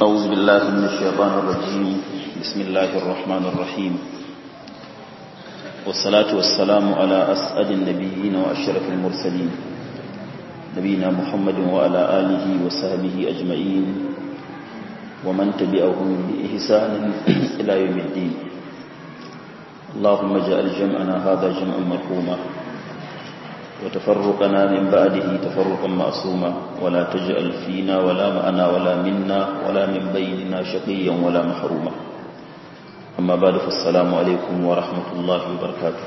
أعوذ بالله من الشيطان الرجيم بسم الله الرحمن الرحيم والصلاة والسلام على أسعد النبيين وأشرف المرسلين نبينا محمد وعلى آله وصحبه أجمعين ومن تبعهم بإحسان إلى يوم الدين اللهم اجعل جمعنا هذا جمعا مرحوما وتفرقنا من بعده تفرقا معصوما ولا تجعل فينا ولا معنا ولا منا ولا من بيننا شقيا ولا محروما أما بعد فالسلام عليكم ورحمة الله وبركاته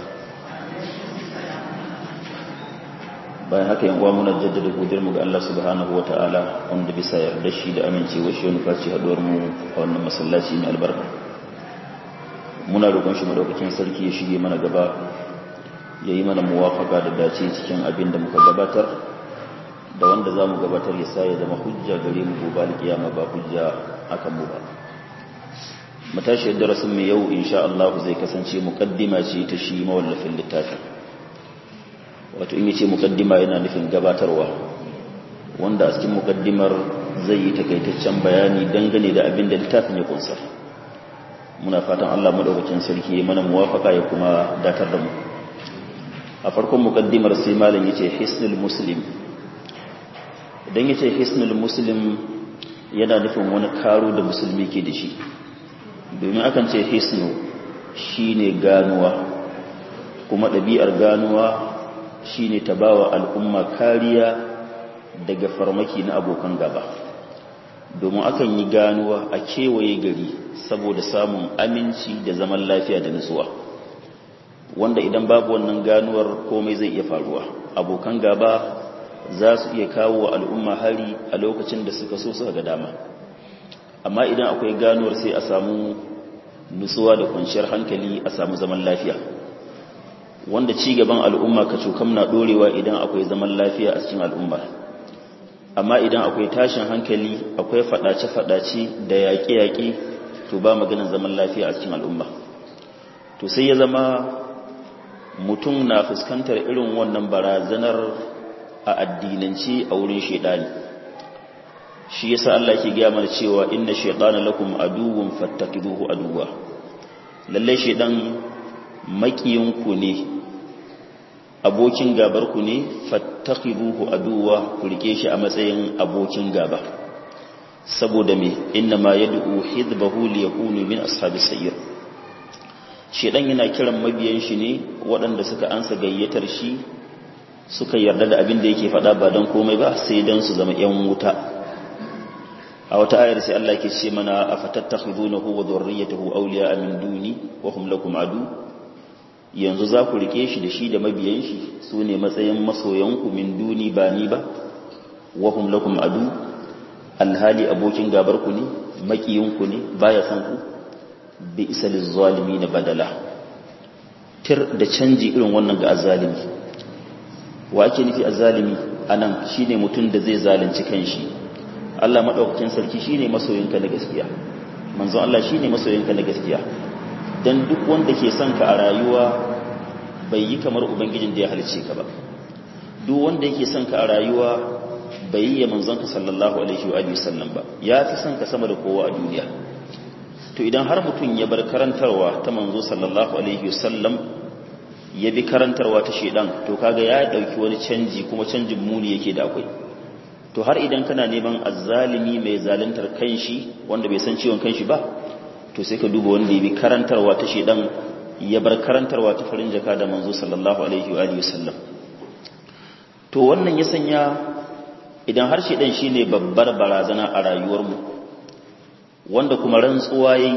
bayan haka yan uwa muna jaddada godiyar mu ga Allah subhanahu wataala wanda bisa yarda shi da amincewa shi wani faci haduwar mu a wannan masallaci mai albarka muna roƙon shi madaukakin sarki ya shige mana gaba ya yi mana muwafaka da dace cikin abin da muka gabatar da wanda za mu gabatar ya sa ya zama hujja gare mu gobe alkiyama ba hujja akan mu ba matashi darasin mu yau insha Allah zai kasance muqaddima ce ta shi mawallafin littafin wato in yace muqaddima yana nufin gabatarwa wanda a cikin muqaddimar zai yi takaitaccen bayani dangane da abin da littafin ya kunsa muna fatan Allah madaukakin sarki ya mana muwafaka ya kuma datar da mu a farkon mukaddimar sai malam yace hisnul muslim idan yace hisnul muslim yana nufin wani karo da musulmi ke da shi domin akan ce hisnu shine ganuwa kuma ɗabi'ar ganuwa shine ta bawa al'umma kariya daga farmaki na abokan gaba domin akan yi ganuwa a kewaye gari saboda samun aminci da zaman lafiya da nutsuwa wanda idan babu wannan ganuwar komai zai iya faruwa abokan gaba za su iya kawo wa al'umma hari a lokacin da suka so suka ga dama amma idan akwai ganuwar sai a samu nutsuwa da kwanciyar hankali a samu zaman lafiya wanda ci gaban al'umma ka cokam na dorewa idan akwai zaman lafiya a cikin al'umma amma idan akwai tashin hankali akwai fadace-fadace da yaƙe-yaƙe to ba maganin zaman lafiya a cikin al'umma to sai ya zama mutum na fuskantar irin wannan barazanar a addinance a wurin shaidani shi yasa Allah yake gaya mana cewa inna shaytana lakum aduwwun fattakiduhu aduwwa lalle shaidan makiyinku ne abokin gabar ku ne fattakiduhu aduwwa ku rike shi a matsayin abokin gaba saboda me inna ma yad'u hizbahu liyakunu min ashabis sayyid shedan yana kiran mabiyan shi ne waɗanda suka ansa gayyatar shi suka yarda da abin da yake faɗa ba don komai ba sai don su zama ‘yan wuta a wata ayar sai Allah ke ce mana a fatattakhidunahu wa dhurriyyatahu awliya min duni wa hum lakum adu yanzu za ku rike shi da shi da mabiyan shi su ne matsayin masoyanku min duni ba ni ba wa hum lakum adu alhali abokin gabar ku ne makiyin ku ne baya san ku bi isa lizzalimi na badala tir da canji irin wannan ga azalimi wa ake nufi azalimi anan shine mutum da zai zalunci kanshi Allah madaukakin sarki shine masoyinka na gaskiya manzon Allah shine masoyinka na gaskiya dan duk wanda ke son ka a rayuwa bai yi kamar ubangijin da ya halice ka ba duk wanda yake son ka a rayuwa bai yi ya manzon ka sallallahu alaihi wa sallam ba ya fi son ka sama da kowa a duniya to idan har mutum ya bar karantarwa ta manzo sallallahu alaihi wasallam ya bi karantarwa ta shedan to kaga ya dauki wani canji kuma canjin muni yake da akwai to har idan kana neman azzalimi mai zaluntar kanshi wanda bai san ciwon kanshi ba to sai ka duba wanda ya bi karantarwa ta shedan ya bar karantarwa ta farin jaka da manzo sallallahu alaihi wa alihi wasallam to wannan ya sanya idan har shedan shine babbar barazana a rayuwarmu mu wanda kuma rantsuwa yayi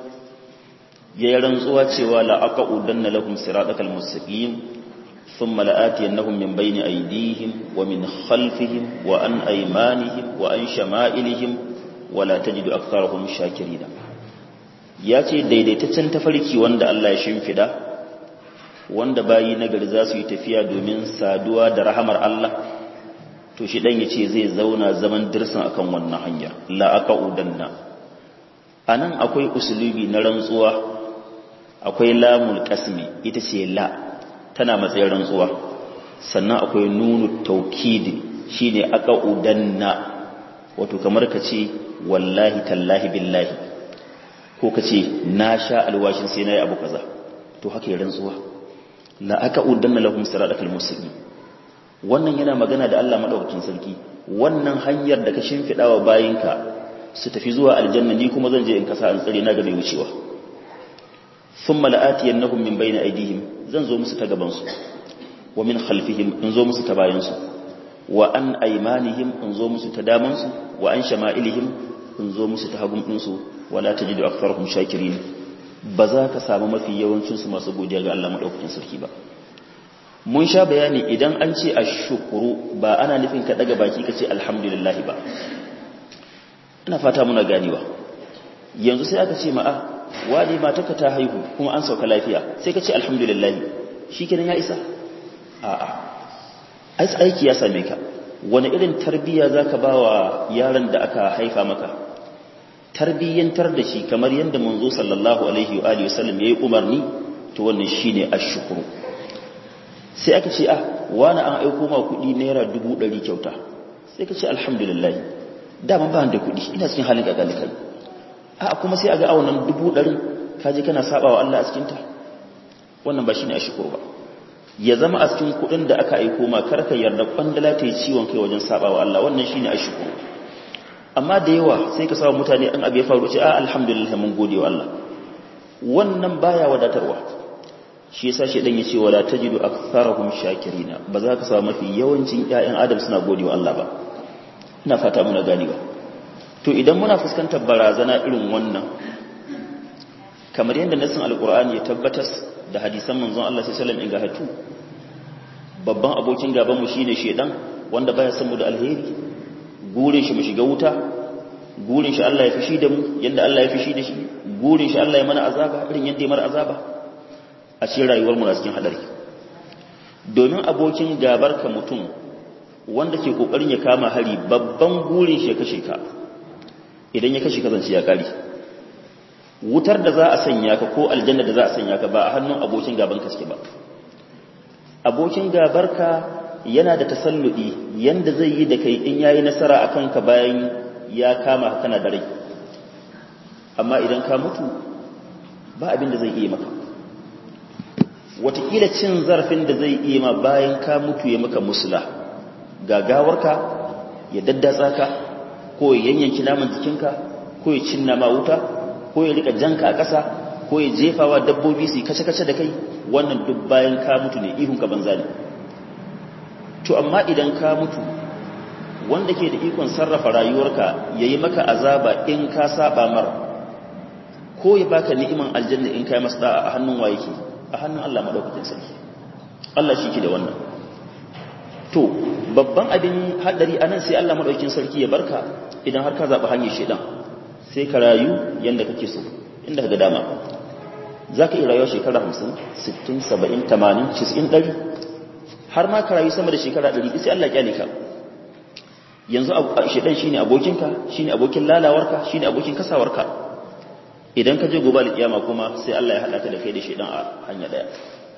yayin rantsuwa cewa la aqudanna lahum siratal mustaqim thumma la'atiyannahum min bayni aydihim wa min khalfihim wa an aymanihim wa an shama'ilihim wa la tajidu aktharahum shakirin yace daidaitaccen tafarki wanda Allah ya shimfida wanda bayi nagari za su yi tafiya domin saduwa da rahamar Allah to shi dan yace zai zauna zaman dirsan akan wannan hanyar la aqudanna a nan akwai usulubi na rantsuwa akwai lamul kasmi ita ce la tana matsayin rantsuwa sannan akwai nunu taukidi shine aka udanna wato kamar ka ce wallahi tallahi billahi ko ka ce na sha alwashin sai na yi abu kaza to haka yi rantsuwa la aka udanna lahum siratal mustaqim wannan yana magana da Allah madaukakin sarki wannan hanyar da ka shimfida wa bayinka su tafi zuwa aljanna ni kuma zan je in kasa an tsare na ga mai wucewa thumma la'atiyannahum min bayni aydihim zan zo musu ta gaban su wa min khalfihim in zo musu ta bayan su wa an aymanihim in zo musu ta daman su wa an shama'ilihim in zo musu ta hagun din su wala tajidu aktharuhum shakirin ba za ka samu mafi yawancin su masu godiya ga Allah madaukakin sarki ba mun sha bayani idan an ce ashkuru ba ana nufin ka daga baki ka ce alhamdulillah ba ina fata muna ganewa yanzu sai aka ce ma'a wani matarka ta haihu kuma an sauka lafiya sai ka ce alhamdulillah shikenan ya isa a'a ai aiki ya same ka wani irin tarbiyya zaka bawa yaron da aka haifa maka tarbiyyantar da shi kamar yadda manzo sallallahu alaihi wa alihi wasallam yayi umarni to wannan shine ashkuru sai aka ce ah wani an aiko ma kuɗi naira dubu ɗari kyauta sai ka ce alhamdulillah dama ba da kuɗi ina cikin halin kakali kai a kuma sai a ga awonan dubu ɗari ka je kana saba wa Allah a cikinta wannan ba shine ashkuru ba ya zama a cikin kuɗin da aka aiko ma kar ka yarda kwandala ta yi ciwon kai wajen saba wa Allah wannan shine ashkuru amma da yawa sai ka samu mutane an abu ya faru ce a alhamdulillah mun gode wa Allah wannan baya wadatarwa shi yasa shi dan yace wala tajidu aktharahum shakirina ba za ka samu mafi yawancin ƴaƴan adam suna gode wa Allah ba ina fata muna ganewa to idan muna fuskantar barazana irin wannan kamar yadda nasin alqur'ani ya tabbatar da hadisan manzon Allah sallallahu alaihi wasallam ingahatu babban abokin gaban mu shine shedan wanda baya san mu da alheri gurin shi mu shiga wuta gurin shi Allah ya fishi da mu yanda Allah ya fishi da shi gurin shi Allah ya mana azaba irin yanda ya mana azaba a cikin rayuwar mu na cikin hadari domin abokin gabar ka mutum wanda ke kokarin ya kama hari babban gurin shi ya kashe ka idan ya kashe ka zance ya kare wutar da za a sanya ka ko aljanna da za a sanya ka ba a hannun abokin gaban ka suke ba abokin gabar ka yana da tasalludi yanda zai yi da kai in yayi nasara akan ka bayan ya kama kana da rai amma idan ka mutu ba abin da zai iya maka watakila cin zarafin da zai iya ma bayan ka mutu ya maka musula gagawarka ya daddatsa ka ko ya yanyanki naman jikinka ko ya cinna ma wuta ko ya rika janka a ƙasa ko ya jefawa dabbobi su kace-kace da kai wannan duk bayan ka mutu ne ihun ka banza ne to amma idan ka mutu wanda ke da ikon sarrafa rayuwarka ya yi maka azaba in ka saba mara ko ya baka ni'iman aljanna in kai masa da'a a hannun waye ke a hannun Allah madaukakin sarki Allah shi ke da wannan to babban abin hadari anan sai Allah madaukakin sarki ya barka idan har ka zaba hanyar shedan sai ka rayu yanda kake so inda ka ga dama zaka iya rayuwa shekara 50 60 70 80 90 100 har ma ka rayu sama da shekara 100 sai Allah ya kyale ka yanzu shedan shine abokinka shine abokin lalawarka shine abokin kasawarka idan ka je gobe alkiyama kuma sai Allah ya hada ka da kai da shedan a hanya daya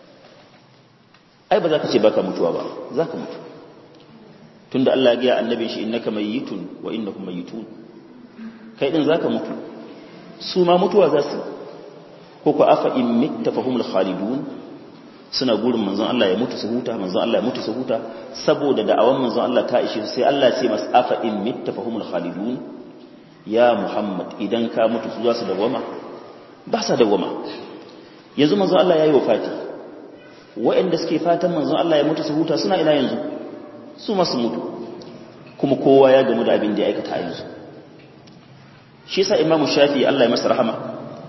ai ba za ka ce baka mutuwa ba za ka mutu tunda Allah ya ga annabin shi innaka mayyitun wa innakum mayyitun kai din zaka mutu su ma mutuwa za su ko ku afa in mitta fahumul khalidun suna gurin manzon Allah ya mutu su huta manzon Allah ya mutu su huta saboda da'awan manzon Allah ta ishe sai Allah ya ce mas afa in mitta fahumul khalidun ya Muhammad idan ka mutu su za su dawama ba sa dawama yanzu manzon Allah yayi wafati waɗanda suke fatan manzon Allah ya mutu su huta suna ina yanzu su ma su mutu kuma kowa ya gamu da abin da ya aikata a yanzu shi yasa Imam Shafi Allah ya masa rahama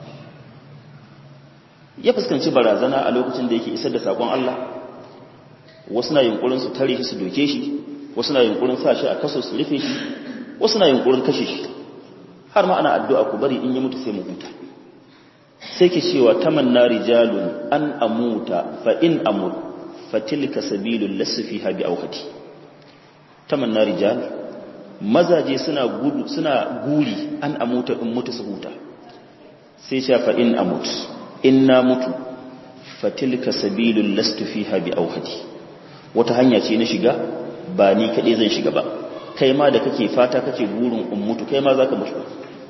ya fuskanci barazana a lokacin da yake isar da sakon Allah wasu na yunkurin su tare shi su doke shi wasu na yunkurin sa shi a kaso su rufe shi wasu na yunkurin kashe shi har ma ana addu'a ku bari in ya mutu sai mu huta sai ke cewa tamanna rijalun an amuta fa in amut fa tilka sabilul lasfiha bi awhati tamanna rijal mazaje suna gudu suna guri an amuta in mutu su huta sai ce fa in amut inna mutu fatilka sabilul lastu fiha bi awhadi wata hanya ce na shiga ba ni kadai zan shiga ba kai ma da kake fata kake burin ummutu kai ma zaka mutu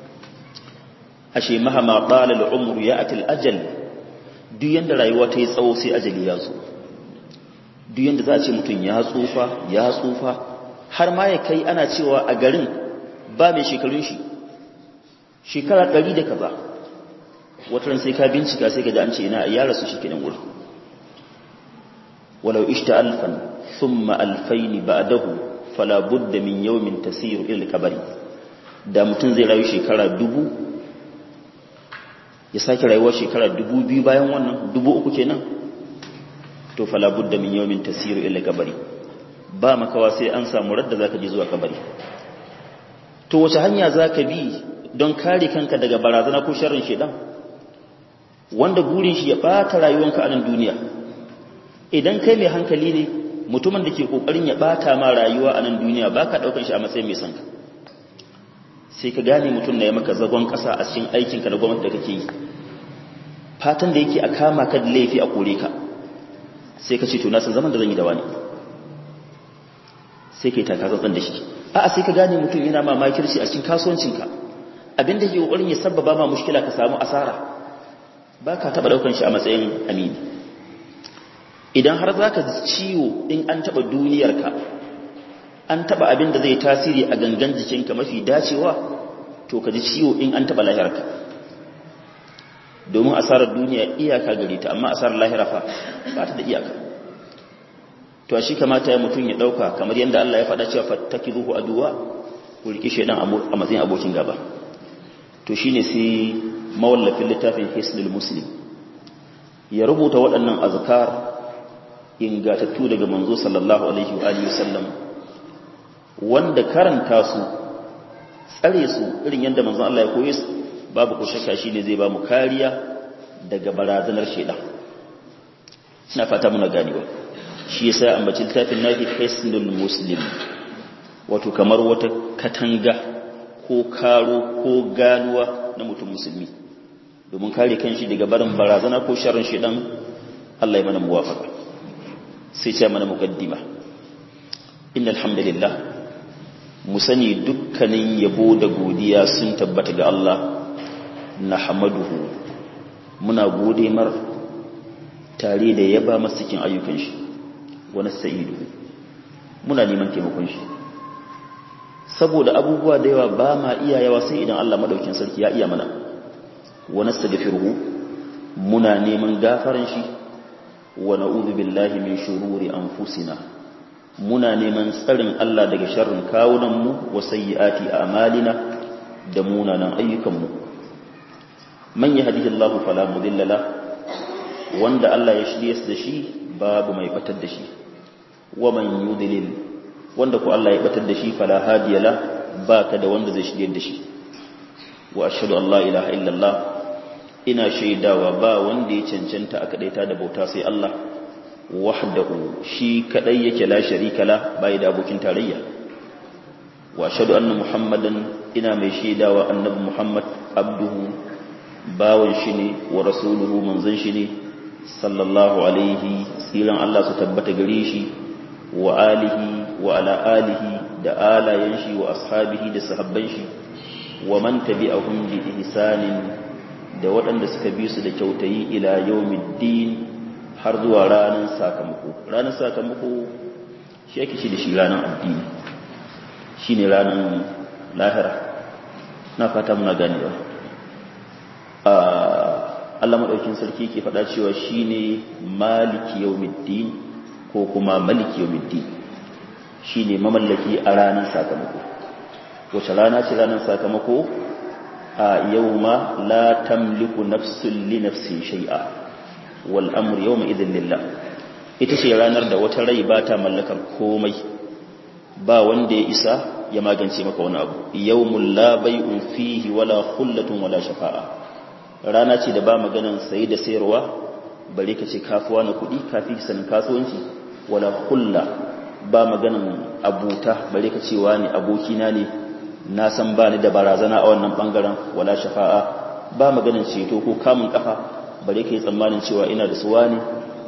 ashe mahama qala al-umru ya'ti al-ajal duk yanda rayuwa ta yi tsawo sai ajali ya zo duk yanda za a ce mutum ya tsufa ya tsufa har ma ya kai ana cewa a garin ba mai shekarun shi shekara ɗari da kaza wataran sai ka bincika sai ka ji an ce ina ya rasu shi kenan wurin walau ishta alfan thumma alfaini ba'dahu fala budda min yawmin tasiru ila al-qabri da mutum zai rayu shekara dubu ya sake rayuwar shekara dubu biyu bayan wannan dubu uku kenan to fala budda min yawmin tasiru ila al-qabri ba makawa sai an samu radda zaka je zuwa kabari to wace hanya zaka bi don kare kanka daga barazana ko sharrin shedan wanda burin shi ya bata rayuwanka a nan duniya idan kai mai hankali ne mutumin da ke kokarin ya bata ma rayuwa a nan duniya baka daukan shi a matsayin mai sanka sai ka gane mutum na ya maka zagon kasa a cikin aikinka na gwamnati da kake yi fatan da yake a kama ka da laifi a kore ka sai ka ce to na san zaman da zan yi da wani sai ka yi takatsantsan da shi a'a sai ka gane mutum yana ma makirci a cikin kasuwancinka abinda ke kokarin ya sabbaba ma mushkila ka samu asara ba ka taɓa ɗaukan shi a matsayin amini idan har za ka ciwo in an taɓa duniyarka an taɓa abin da zai tasiri a gangan jikinka mafi dacewa to ka ji ciwo in an taɓa lahirarka domin asarar duniya iyaka gare ta amma asarar lahira fa ba ta da iyaka to shi kamata ya mutum ya ɗauka kamar yadda Allah ya faɗa cewa fattaki zuhu aduwa ku riƙi shaidan a matsayin abokin gaba to shine sai mawallafin littafin hisnul muslim ya rubuta waɗannan azkar ingatattu daga manzo sallallahu alaihi wa alihi wasallam wanda karanta su tsare su irin yadda manzon Allah ya koye su babu ko shakka shine zai ba mu kariya daga barazanar shaidan ina fata muna ganewa shi yasa ambaci littafin nafi hisnul muslim wato kamar wata katanga ko karo ko ganuwa na mutum musulmi domin kare kanshi daga barin barazana ko sharrin shedan Allah ya mana muwafaka sai ce mana muqaddima innal hamdalillah mu sani dukkanin yabo da godiya sun tabbata ga Allah nahmaduhu muna gode mar tare da yaba masa cikin ayyukan shi wa nasta'idu muna neman taimakon shi saboda abubuwa da yawa ba ma iya yawa sai idan Allah madaukin sarki ya iya mana wa nastaghfiruhu muna neman gafaran shi wa na'udhu billahi min shururi anfusina muna neman tsarin Allah daga sharrin kawunan mu wa sayyiati a'malina da munanan ayyukan mu man yahdihillahu fala mudilla la wanda Allah ya shirye da shi babu mai batar da shi wa man yudlil wanda ku Allah ya batar da shi fala hadiya la baka da wanda zai shirye da shi wa ashhadu an la ilaha illallah ina shaidawa ba wanda ya cancanta aka daita da bauta sai Allah wahdahu shi kadai yake la sharika la bai da abokin tarayya wa ashhadu anna muhammadan ina mai shaidawa annabi muhammad abduhu bawan shi ne wa rasuluhu manzon shi ne sallallahu alaihi tsiran Allah su tabbata gare shi wa alihi wa ala alihi da alayen shi wa ashabihi da sahabban shi wa man tabi'ahum bi ihsanin da waɗanda suka bi su da kyautayi ila yawmiddin har zuwa ranar sakamako ranar sakamako shi yake shi da shi ranar addini shine ranar lahira na fata muna ganewa Allah madaukin sarki ke faɗa cewa shine maliki yawmiddin ko kuma maliki yawmiddin shine mamallaki a ranar sakamako wace rana ce ranar sakamako a yawma la tamliku nafsun li nafsin shay'a wal amru yawma idhin lillah ita ce ranar da wata rai ba ta mallakar komai ba wanda ya isa ya magance maka wani abu yawmul la bai'un fihi wala khullatun wala shafa'a rana ce da ba maganan sayi da sayarwa bare ka ce kafuwa na kuɗi kafi sanin kasuwanci wala kulla ba maganan abuta bare ka ce wani abokina ne na san ba ni da barazana a wannan bangaren wala shafa'a ba maganan ceto ko kamun kafa bare ka yi tsammanin cewa ina da suwa ne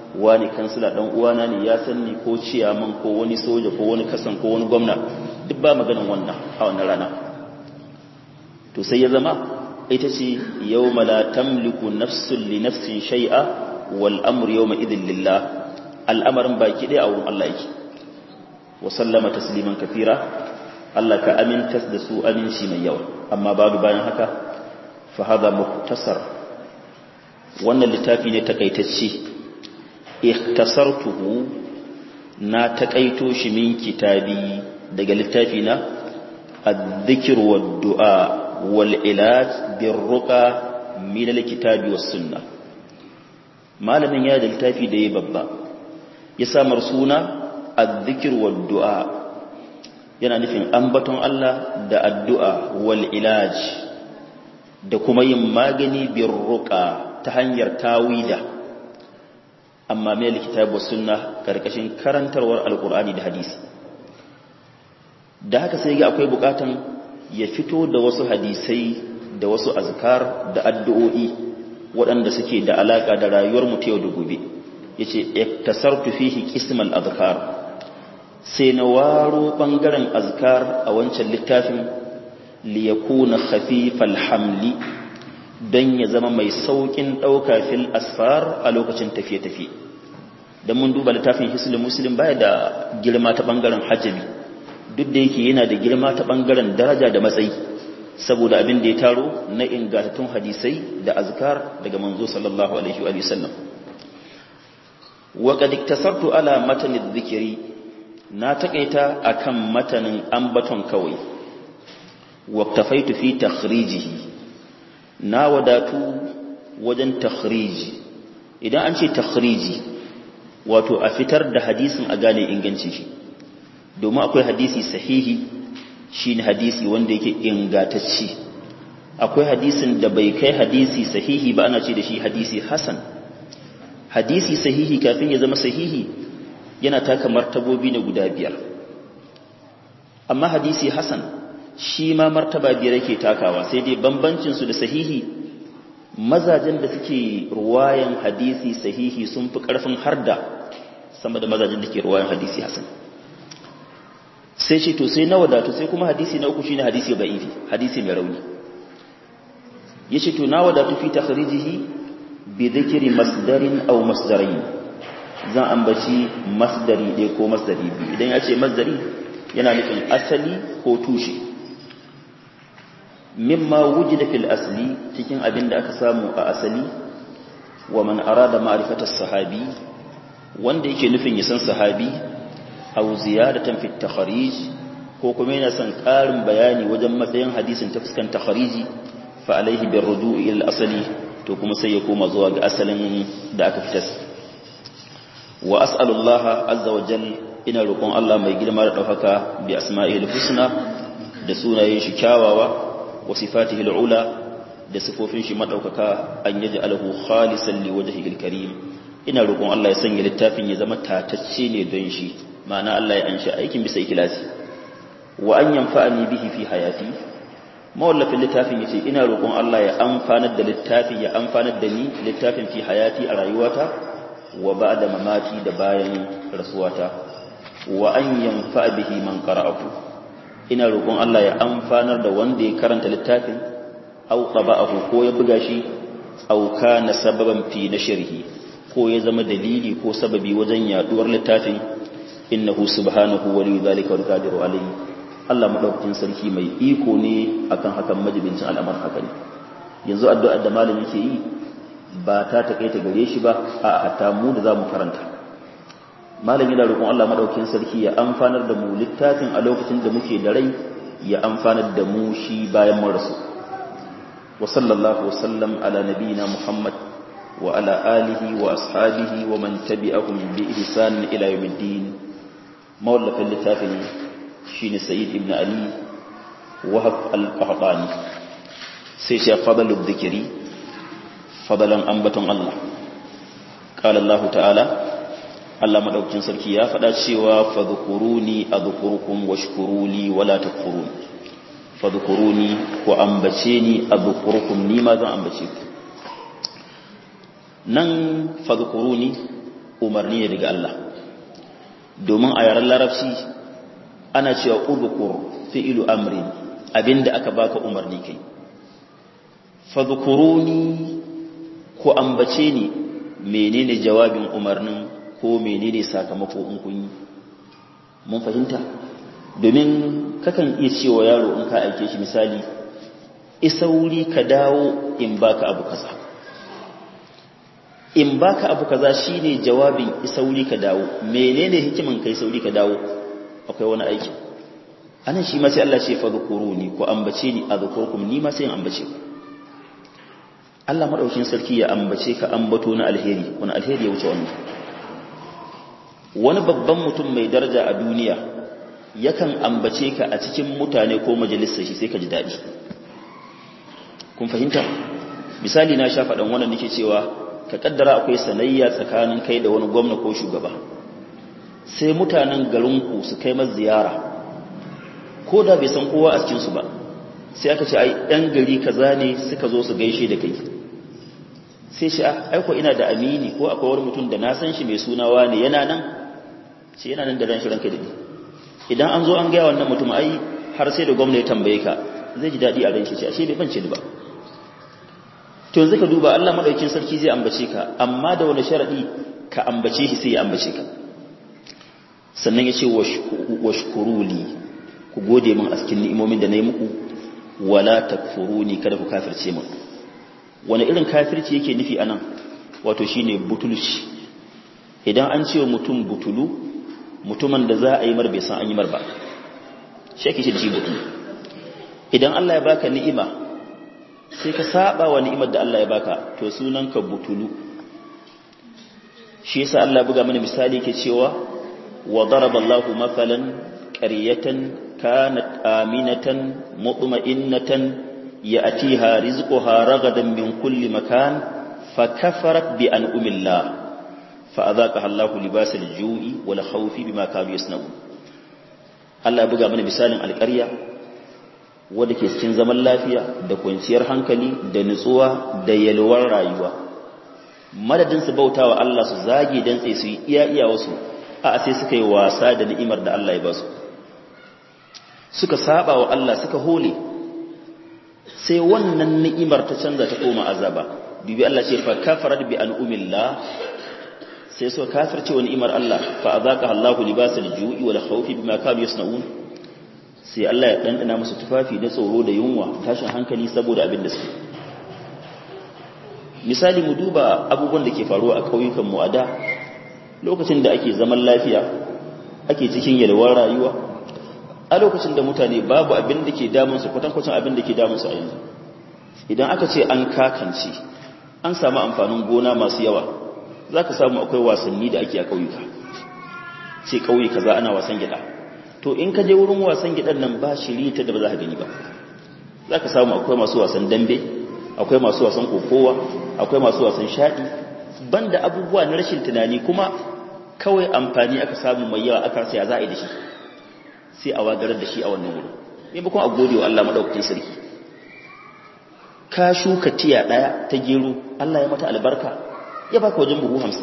wani kansila dan uwana ne ya san ni ko ciyaman ko wani soja ko wani kasan ko wani gwamna duk ba maganin wannan a wannan rana to sai ya zama ita ce yawma la tamliku nafsun li nafsin shay'a wal amru yawma idhin lillah al'amarin baki ɗaya a wurin Allah yake wa sallama tasliman kafira Allah ka amintas da su aminci mai yawa amma babu bayan haka fa hada muktasar wannan littafi ne takaitacce ikhtasartuhu na takaito shi min kitabi daga littafi na adh-dhikr wad-du'a wal-ilaj bir-ruqa min al-kitabi was-sunnah malamin ya da littafi da ya babba ya samar suna adh-dhikr wad-du'a yana nufin ambaton Allah da addu'a wal-ilaj da kuma yin magani bir-ruqa ta hanyar tawida amma mai kitabu sunna karkashin karantarwar alkur'ani da hadisi da haka sai ga akwai bukatan ya fito da wasu hadisai da wasu azkar da addu'o'i waɗanda suke da alaka da rayuwar mu yau da gobe yace iktasartu fihi qismal azkar sai na waro bangaren azkar a wancan littafin li yakuna khafifal hamli don ya zama mai saukin ɗauka fil asfar a lokacin tafiye-tafiye don mun duba littafin hislim muslim baya da girma ta ɓangaren hajjabi duk da yake yana da girma ta ɓangaren daraja da matsayi saboda abin da ya taro na ingantattun hadisai da azkar daga manzo sallallahu alaihi wa sallam wa qad iktasartu ala matanin dhikri na takaita akan matanin ambaton kawai wa tafaitu fi takhrijihi na wadatu wajen takhriji idan an ce takhriji wato a fitar da hadisin a gane inganci shi domin akwai hadisi sahihi shine hadisi wanda yake ingatacci akwai hadisin da bai kai hadisi sahihi ba ana ce da shi hadisi hasan hadisi sahihi kafin ya zama sahihi yana taka martabobi na guda biyar amma hadisi hasan shi ma martaba biyar yake takawa sai dai bambancin su da sahihi mazajen da suke ruwayan hadisi sahihi sun fi karfin harda sama da mazajen da ke ruwayan hadisi hasan sai ce to sai na wadatu sai kuma hadisi na uku shine hadisi da'ifi hadisi mai rauni yace to na wadatu fi takhrijihi bi dhikri masdarin aw masdarain zan ambaci masdari ɗaya ko masdari biyu idan ya ce masdari yana nufin asali ko tushe mimma wujida fil asli cikin abin da aka samu a asali wa man arada ma'rifata sahabi wanda yake nufin ya san sahabi aw ziyadatan fit takhrij ko kuma yana son ƙarin bayani wajen matsayin hadisin ta fuskan takhriji fa alaihi bir ruju'i ila asali to kuma sai ya koma zuwa ga asalin da aka fitar wa as'alullaha azza wa jalla ina roƙon Allah mai girma da ɗaukaka bi asma'il husna da sunayen shi kyawawa wa sifatihi al'ula da sifofin shi madaukaka an yaji alahu khalisan li wajhihi karim ina roƙon Allah ya sanya littafin ya zama tatacce ne don shi ma'ana Allah ya anshi aikin bisa ikhlasi wa an yanfa'ani bihi fi hayati mawallafin littafin yace ina roƙon Allah ya amfanar da littafin ya amfanar da ni littafin fi hayati a rayuwata wa ba'da mamati da bayan rasuwata wa an yanfa bihi man qara'ahu ina roƙon Allah ya amfanar da wanda ya karanta littafin aw qaba'ahu ko ya buga shi aw kana sababan fi nashrihi ko ya zama dalili ko sababi wajen yaduwar littafin innahu subhanahu wali dhalika wal qadiru alayhi Allah madaukakin sarki mai iko ne akan hakan majibincin al'amar haka ne yanzu addu'ar da malami yake yi ba ta takaita gare shi ba a hatta mu da zamu karanta malami da roƙon Allah madaukakin sarki ya amfanar da mu littafin a lokacin da muke da rai ya amfanar da mu shi bayan mun rasu wa sallallahu wa sallam ala nabiyina muhammad wa ala alihi wa ashabihi wa man tabi'ahum bi ihsan ila yawmiddin mawallafin littafin shine sayyid ibn ali wahab al-qahtani sai shi fadalu dhikri fadalan ambaton Allah qala Allah ta'ala Allah madaukakin sarki ya faɗa cewa fadhkuruni adhkurukum washkuruli wala takfurun fadhkuruni ku ambace ni adhkurukum ni ma zan ambace ku nan fadhkuruni umarni ne daga Allah domin a yaren larabci ana cewa udhkur fi'lu amrin abinda aka baka umarni kai fadhkuruni ko ambace ni menene jawabin umarnin ko menene sakamako in kun yi mun fahimta domin kakan iya cewa yaro in ka aike shi misali isauri ka dawo in baka abu kaza in baka abu kaza shine jawabin isauri ka dawo menene hikiman kai sauri ka dawo akwai wani aiki anan shi ma sai Allah ce fadhkuruni ko ambace ni azkurkum ni ma sai in ambace ku Allah madaukin sarki ya ambace ka ambato na alheri wani alheri ya wuce wannan wani babban mutum mai daraja a duniya yakan ambace ka a cikin mutane ko majalisar shi sai ka ji daɗi kun fahimta misali na sha faɗan wannan nake cewa ka kaddara akwai sanayya tsakanin kai da wani gwamna ko shugaba sai mutanen garinku su kai masa ziyara ko da bai san kowa a cikinsu ba sai aka ce ai ɗan gari kaza ne suka zo su gaishe da kai sai shi aiko ina da amini ko akwai wani mutum da na san shi mai sunawa ne yana nan ce yana nan da ran shi ranka daɗi idan an zo an gaya wannan mutum ai har sai da gwamna ya tambaye ka zai ji daɗi a ran shi ce ashe bai bance ni ba to yanzu ka duba Allah madaukakin sarki zai ambace ka amma da wani sharadi ka ambace shi sai ya ambace ka sannan ya ce washkuruli ku gode min a cikin ni'imomin da na yi muku wala takfuruni kada ku kafirce min wani irin kafirci yake nufi anan wato shine butulci idan an ce mutum butulu mutumin da za a yi mar bai san an yi mar ba shi ake shi da shi butulu idan Allah ya baka ni'ima sai ka saba wa ni'imar da Allah ya baka to sunanka butulu shi yasa Allah buga mana misali yake cewa wa daraballahu mathalan qaryatan kanat aminatan mutma'innatan ya'tiha rizquha ragadan min kulli makan fakafarat bi an'amillah fa'adhaqaha Allahu libasal ju'i wal khawfi bima kanu yasna'un Allah buga mana misalin alƙarya wadda ke cikin zaman lafiya da kwanciyar hankali da nutsuwa da yalwar rayuwa madadin su bautawa Allah su zage dan tsaye su yi iya iya wasu a sai suka yi wasa da ni'imar da Allah ya ba su suka saba wa Allah suka hole sai wannan ni'imar ta canza ta koma azaba dubi Allah ce fa kafarat bi an'umillah sai suka kafirce wa ni'imar Allah fa azaqaha Allahu libasal ju'i wal khawfi bima kanu yasna'un sai Allah ya dandana musu tufafi da tsoro da yunwa tashin hankali saboda abin da suke misali mu duba abubuwan da ke faruwa a kauyukan mu a da lokacin da ake zaman lafiya ake cikin yalwar rayuwa a lokacin da mutane babu abin da ke damun su kwatankwacin abin da ke damun su a yanzu idan aka ce an kakance an samu amfanin gona masu yawa za ka samu akwai wasanni da ake a ƙauyuka ce ƙauye kaza ana wasan gida to in ka je wurin wasan gidan nan ba shiri ta da ba za ka gani ba za ka samu akwai masu wasan dambe akwai masu wasan kokowa akwai masu wasan shaɗi banda abubuwa na rashin tunani kuma kawai amfani aka samu mai yawa aka sai za a yi da shi sai a wagarar da shi a wannan wurin maimakon a gode wa Allah madaukakin sarki ka shuka tiya ɗaya ta gero Allah ya mata albarka ya baka wajen buhu hamsin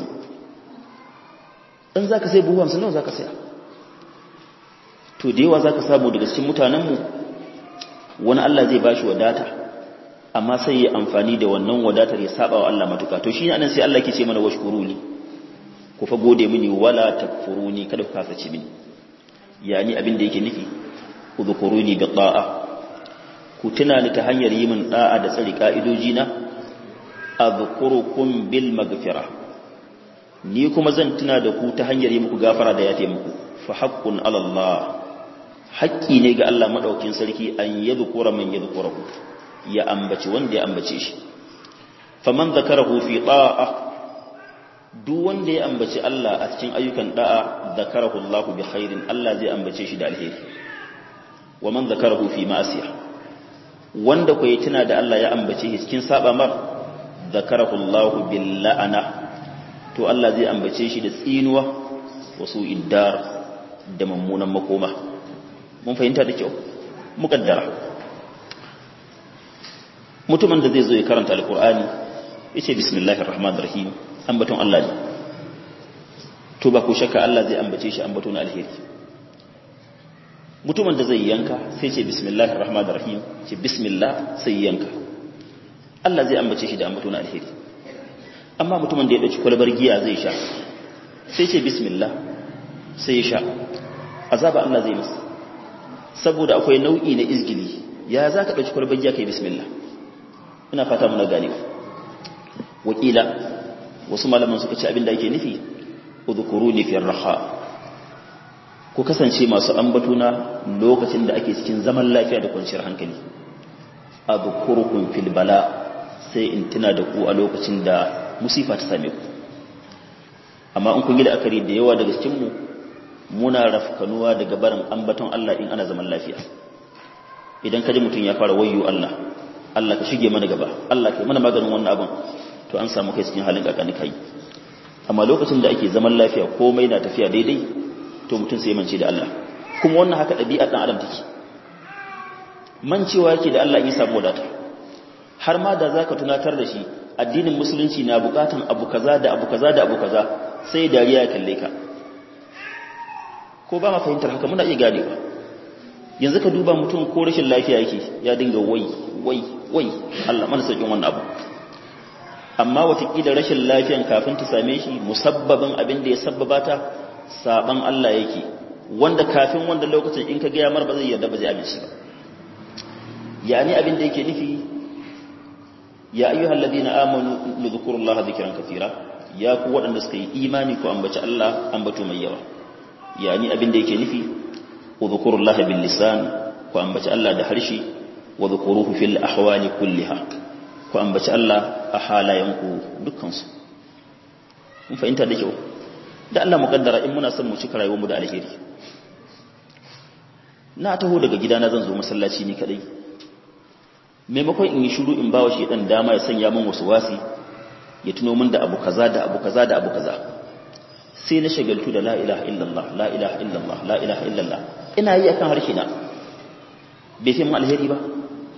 in za ka sai buhu hamsin nawa za ka saya to da yawa za ka samu daga cikin mutanenmu wani Allah zai bashi wadata amma sai ya amfani da wannan wadatar ya saba wa Allah matuka to shi ne anan sai Allah ke ce mana washkuruni ku fa gode mini wala takfuruni kada ku kasace mini yani abin da yake nufi udhkuruni bi ta'a ku tuna ni ta hanyar yi min da'a da tsari ka'idoji na azkurukum bil maghfira ni kuma zan tuna da ku ta hanyar yi muku gafara da yafe muku fa haqqun ala Allah haƙƙi ne ga Allah madaukin sarki an yadhkura man yadhkurahu ya ambaci wanda ya ambace shi faman zakarahu fi ta'a duk wanda ya ambaci Allah a cikin ayyukan da'a zakarahu Allah bi khairin Allah zai ambace shi da alheri wa man zakarahu fi ma'siyah wanda ku yi tuna da Allah ya ambace shi cikin saba mar zakarahu Allah bil la'ana to Allah zai ambace shi da tsinuwa wasu iddar da mummunan makoma mun fahimta da kyau mukaddara mutumin da zai zo ya karanta alqur'ani yace bismillahir rahmanir rahim ambaton Allah ne to ba ku shakka Allah zai ambace shi ambato na alheri mutumin da zai yanka sai ce bismillahir rahmanir rahim ce bismillah sai yanka Allah zai ambace shi da ambato na alheri amma mutumin da ya dauki kwalbar giya zai sha sai ce bismillah sai ya sha azaba Allah zai masa saboda akwai nau'i na izgili ya za ka ɗauki kwalbar giya kai bismillah ina fata muna gane wakila wasu malaman suka ce abin da ake nufi udhkuruni fi raha ku kasance masu ambatuna lokacin da ake cikin zaman lafiya da kwanciyar hankali adhkurukum fil bala sai in tuna da ku a lokacin da musifa ta same ku amma in kun yi la'akari da yawa daga cikin mu muna rafkanuwa daga barin ambaton Allah in ana zaman lafiya idan kaji mutum ya fara wayyo Allah Allah ka shige mana gaba Allah kai mana maganin wannan abin to an samu kai cikin halin kakani kai amma lokacin da ake zaman lafiya komai na tafiya daidai to mutum sai mance da Allah kuma wannan haka ɗabi'a ɗan adam take mancewa yake da Allah in samu wadata har ma da zaka tunatar da shi addinin musulunci na bukatan abu kaza da abu kaza da abu kaza sai dariya ya kalle ka ko ba ma fahimtar haka muna iya ganewa yanzu ka duba mutum ko rashin lafiya yake ya dinga wai wai wai Allah mana sauƙin wannan abu amma watakila rashin lafiyan kafin ta same shi musabbabin abin da ya sabbaba ta saban Allah yake wanda kafin wanda lokacin in ka gaya mar ba zai yarda ba zai amince ba yani abin da yake nufi ya ayyuhal ladina amanu lidhkurullaha dhikran katira ya ku waɗanda suka yi imani ku ambaci Allah ambato mai yawa yani abin da yake nufi udhkurullaha bil lisan ku ambaci Allah da harshe wa dhkuruhu fil ahwali kulliha ku ambaci Allah a halayenku dukkansu mun fahimta da kyau da Allah mukaddara in muna son mu cika rayuwarmu da alheri na taho daga gidana zan zo masallaci ni kadai maimakon in yi shiru in bawa shi dan dama ya sanya min wasu wasi ya tuno min da abu kaza da abu kaza da abu kaza sai na shagaltu da la ilaha illallah la ilaha illallah la ilaha illallah ina yi akan harshe na bai fi mu alheri ba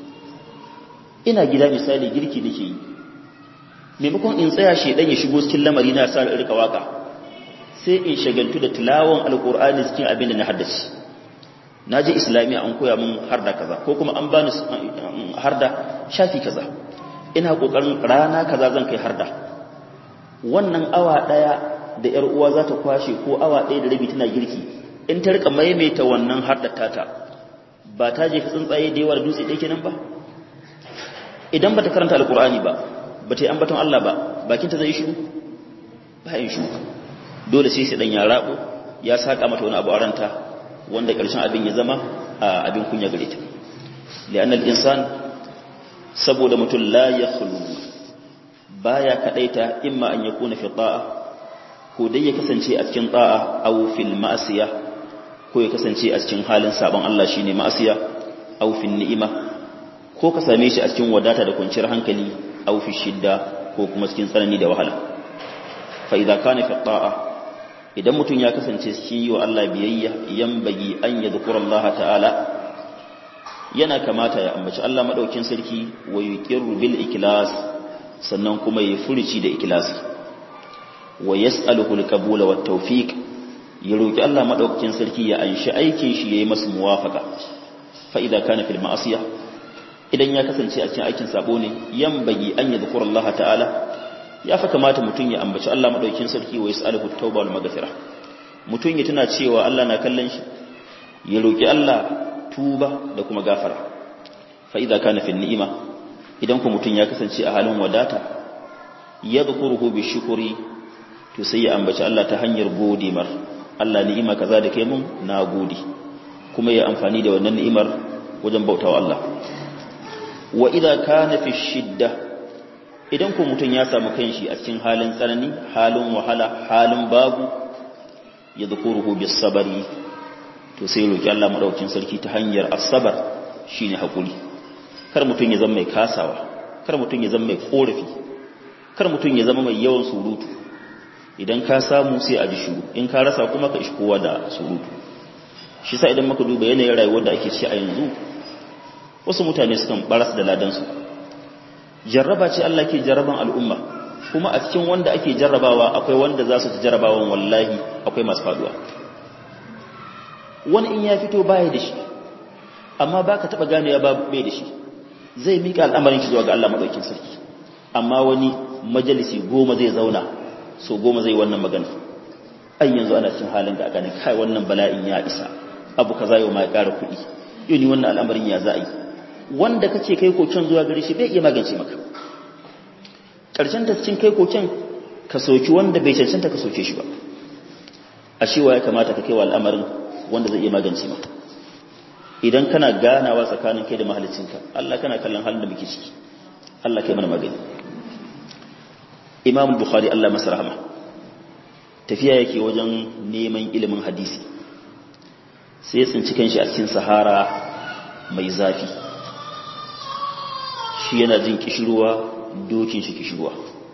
ina gida misali girki nake yi maimakon in tsaya shedan ya shigo cikin lamari na sa rika waka sai in shagaltu da tilawan alqur'ani cikin abin da na haddace naje islamiya an koya min harda kaza ko kuma an bani harda shafi kaza ina kokarin rana kaza zan kai harda wannan awa daya da yar uwa za ta kwashe ko awa daya da rabi tana girki in ta rika maimaita wannan harda tata ba ta je tsuntsaye da yawa da dutse ɗaya kenan ba idan ba ta karanta alkur'ani ba ba ta yi ambaton Allah ba bakinta zai shiru ba yin shiru dole sai dan ya rabo ya saka mata wani abu a ranta wanda ƙarshen abin ya zama abin kunya gare ta li'anna al-insan saboda mutum la yakhlu baya kadaita imma an yakuna fi ta'a ko dai ya kasance a cikin ta'a aw fil ma'asiya ko ya kasance a cikin halin sabon Allah shine ma'asiya aw fil ni'ima ko ka same shi a cikin wadata da kwanciyar hankali aw fi shidda ko kuma cikin tsanani da wahala fa idza kana fi ta'a idan mutum ya kasance shi wa Allah biyayya yambagi an yadhkura Allah ta'ala yana kamata ya ambaci Allah madaukin sarki wa yuqirru bil iklas sannan kuma ya furici da ikhlasi wa yas'aluhu al-qabula wat tawfiq ya roki Allah madaukakin sarki ya anshi aikin shi yayi masa muwafaqa fa idza kana fil ma'siyah idan ya kasance a cikin aikin sabo ne yambagi an yadhkura Allah ta'ala ya fa kamata mutum ya ambaci Allah madaukakin sarki wa yas'aluhu at-tauba wal maghfira mutum ya tuna cewa Allah na kallon shi ya roki Allah tuba da kuma gafara fa idza kana fil ni'ima idan ku mutum ya kasance a halin wadata yadhkuruhu bi shukri to sai ya ambaci Allah ta hanyar gode mar Allah ni'ima kaza da kai mun na gode kuma ya amfani da wannan ni'imar wajen bautawa Allah wa idza kana fi shidda idan ko mutum ya samu kanshi a cikin halin tsanani halin wahala halin babu yadhkuruhu bis sabri to sai roki Allah madaukakin sarki ta hanyar asabar shine hakuri kar mutum ya zama mai kasawa kar mutum ya zama mai korafi kar mutum ya zama mai yawan surutu idan ka samu sai a ji shuru in ka rasa kuma ka ishi kowa da surutu shi sa idan muka duba yanayin rayuwar da ake ci a yanzu wasu mutane sukan baras da ladansu jarraba ce Allah ke jarraban al'umma kuma a cikin wanda ake jarrabawa akwai wanda za su ci jarrabawan wallahi akwai masu faduwa wani in ya fito baya da shi amma baka taba gane ya bai da shi zai mika al'amarin shi zuwa ga Allah madaukakin sarki amma wani majalisi goma zai zauna so goma zai wannan magana ai yanzu ana cikin halin da aka ne kai wannan bala'in ya isa abu kaza yau ma ya ƙara kuɗi yau ni wannan al'amarin ya za a yi wanda kace kai koken zuwa gare shi bai iya magance maka ƙarshen ta cikin kai koken ka soki wanda bai cancanta ka soke shi ba a shewa ya kamata ka kai wa al'amarin wanda zai iya magance maka idan kana ganawa tsakanin kai da mahalicinka Allah kana kallon halin da muke ciki Allah kai mana magani Imam Bukhari Allah masa rahama tafiya yake wajen neman ilimin hadisi sai ya tsinci kanshi a cikin sahara mai zafi shi yana jin kishirwa dokin shi kishirwa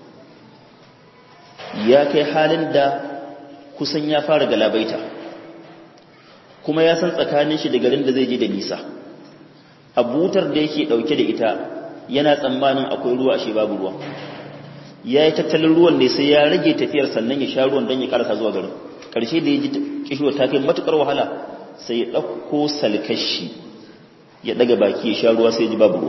ya kai halin da kusan ya fara galabaita kuma ya san tsakanin shi da garin da zai je da nisa a butar da yake dauke da ita yana tsammanin akwai ruwa ashe babu ruwa ya yi tattalin ruwan ne sai ya rage tafiyar sannan ya sha ruwan don ya karasa zuwa garin ƙarshe da ya ji kishiwa ta kai matuƙar wahala sai ya ɗauko salkashi ya ɗaga baki ya sha ruwa sai ya ji babu ruwa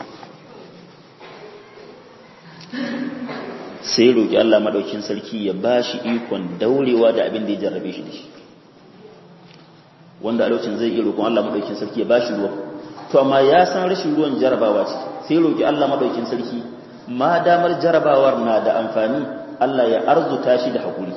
sai ya roƙi Allah maɗaukin sarki ya ba shi ikon daurewa da abin da ya jarrabe shi da shi wanda a lokacin zai iya roƙon Allah maɗaukin sarki ya ba shi ruwa to amma ya san rashin ruwan jarabawa ce sai roƙi Allah maɗaukin sarki ma damar jarabawar na da amfani Allah ya arzuta shi da haƙuri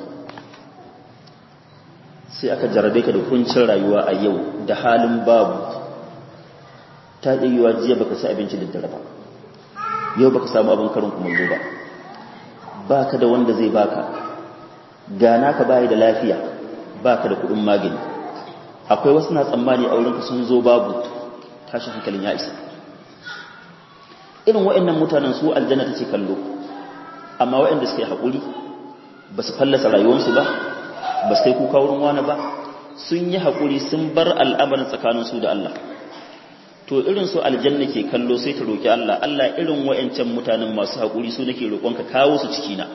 sai aka jarabe ka da kuncin rayuwa a yau da halin babu ta ɗayuwa jiya baka ci abinci da dare ba yau baka samu abin karin kumallo ba baka da wanda zai baka gana ka bayi da lafiya baka da kuɗin magani akwai wasu na tsammani a wurinka sun zo babu tashin hankalin ya isa irin waɗannan mutanen su aljanna take kallo amma waɗanda suke haƙuri ba su fallasa rayuwarsu ba ba su kai kuka wurin wani ba sun yi haƙuri sun bar al'amarin tsakaninsu da Allah to irin su aljanna ke kallo sai ta roƙi Allah Allah irin waɗancan mutanen masu haƙuri su nake roƙonka kawo su cikina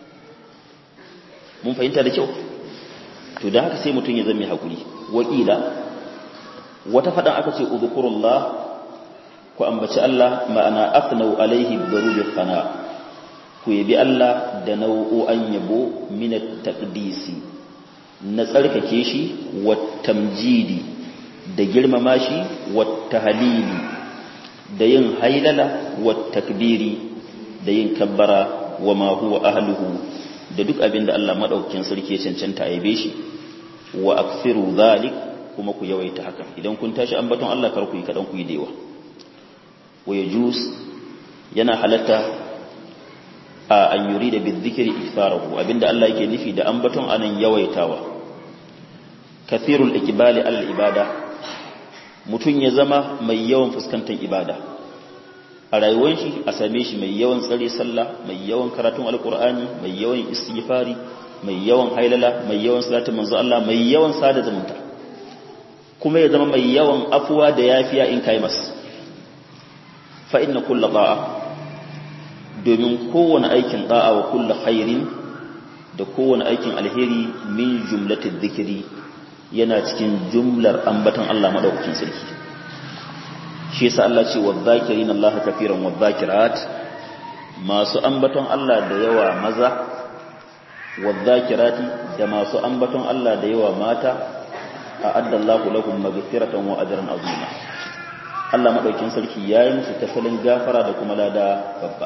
mun fahimta da kyau to da haka sai mutum ya zama haƙuri waƙila wata faɗan aka ce udhkurullah ku ambaci Allah ma'ana afnau alaihi darujat fana ku yabi Allah da nau'o'an yabo min at-taqdisi na tsarkake shi wa tamjidi da girmama shi wa tahlili da yin hailala wa takbiri da yin kabbara wa ma huwa ahluhu da duk abin da Allah madaukakin sarki ya cancanta a yabe shi wa akthiru dhalik kuma ku yawaita haka idan kun tashi ambaton Allah kar ku yi kadan ku yi dewa wa yajus yana halatta a an yuri da bizikiri ikfarahu abinda Allah yake nufi da ambaton anan yawaitawa kathirul ikbali al ibada mutun ya zama mai yawan fuskantar ibada a rayuwar shi a same shi mai yawan tsare sallah mai yawan karatun alqur'ani mai yawan istighfari mai yawan hailala mai yawan salatin manzo Allah mai yawan sada zumunta kuma ya zama mai yawan afuwa da yafiya in kai masa fa inna kullu da'a domin kowane aikin da'a wa kullu khairin da kowane aikin alheri min jumlatil dhikri yana cikin jumlar ambaton Allah madaukakin sarki shi yasa Allah ce wadh-dhakirin Allah kafiran wadh-dhakirat masu ambaton Allah da yawa maza wadh-dhakirati da masu ambaton Allah da yawa mata a'adda Allahu lahum maghfiratan wa ajran azima Allah madaukakin sarki yayi musu tafalin gafara da kuma lada babba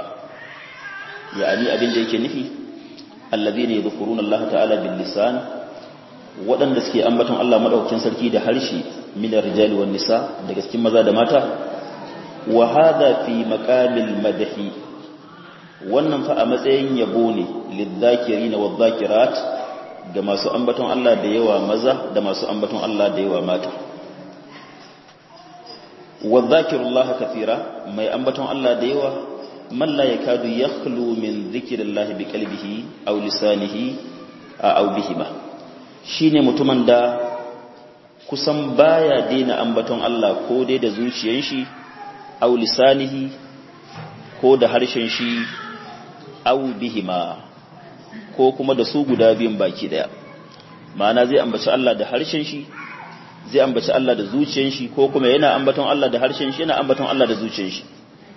yani abin da yake nufi alladhina yadhkuruna Allah ta'ala bil lisan waɗanda suke ambaton Allah madaukakin sarki da harshe min rijali wan nisa daga cikin maza da mata wa hadha fi maqamil madhi wannan fa a matsayin yabo ne lidhakirina wadh-dhakirat ga masu ambaton Allah da yawa maza da masu ambaton Allah da yawa mata wadh-dhakirullaha kathira mai ambaton Allah da yawa man la yakadu yakhlu min dhikrillahi biqalbihi aw lisanihi aw bihima shine mutumin da kusan baya daina ambaton Allah ko dai da zuciyar shi aw lisanihi ko da harshen shi aw bihima ko kuma da su guda biyun baki daya ma'ana zai ambaci Allah da harshen shi zai ambaci Allah da zuciyar shi ko kuma yana ambaton Allah da harshen shi yana ambaton Allah da zuciyar shi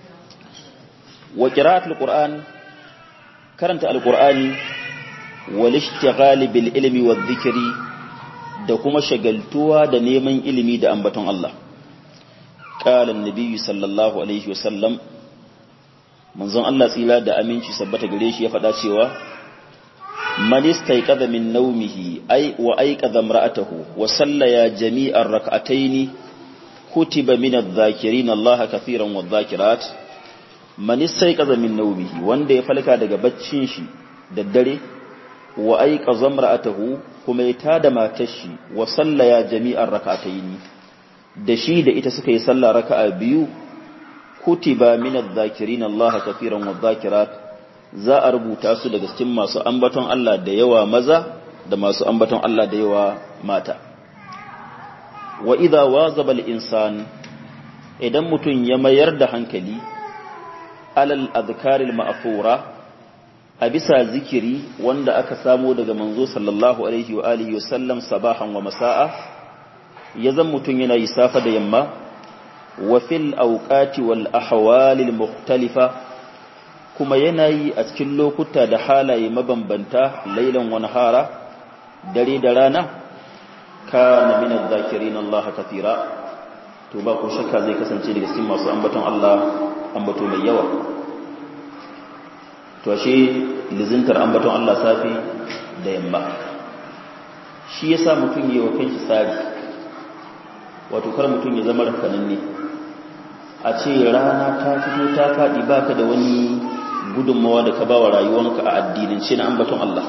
wa qira'atul qur'an karanta alqur'ani wal ishtighal bil ilmi wadh dhikri da kuma shagaltuwa da neman ilimi da ambaton Allah qala an-nabiy sallallahu alaihi wasallam manzon Allah tsila da aminci sabbata gare shi ya faɗa cewa man istayqadha min nawmihi ay wa ayqadha imra'atahu wa sallaya jami'ar rak'atayn kutiba min adh-dhakirin Allah kathiran wadh-dhakirat man istayqadha min nawmihi wanda ya falka daga baccin shi da dare wa ayqadha imra'atahu kuma ya tada matar shi wa sallaya jami'ar rak'atayn da shi da ita suka yi sallah raka'a biyu kutiba min adh-dhakirin Allah kathiran wadh-dhakirat za a rubuta su daga cikin masu ambaton Allah da yawa maza da masu ambaton Allah da yawa mata wa idha wazaba al-insan idan mutun ya mayar da hankali alal adhkaril ma'thura a bisa zikiri wanda aka samo daga manzo sallallahu alaihi wa alihi wa sallam sabahan wa masaa ya zan mutun yana yi safa da yamma wa fil awqati wal ahwalil mukhtalifa kuma yana yi a cikin lokuta da halaye mabambanta lailan wani hara dare da rana kana min adh-dhakirin Allah kathira to ba ko shakka zai kasance daga cikin masu ambaton Allah ambato mai yawa to ashe lizintar ambaton Allah safi da yamma shi yasa mutum yayi wa kanshi tsari wato kar mutum ya zama rakananne a ce rana ta fito ta faɗi baka da wani gudunmawa da ka ba wa rayuwanka a addinance na ambaton Allah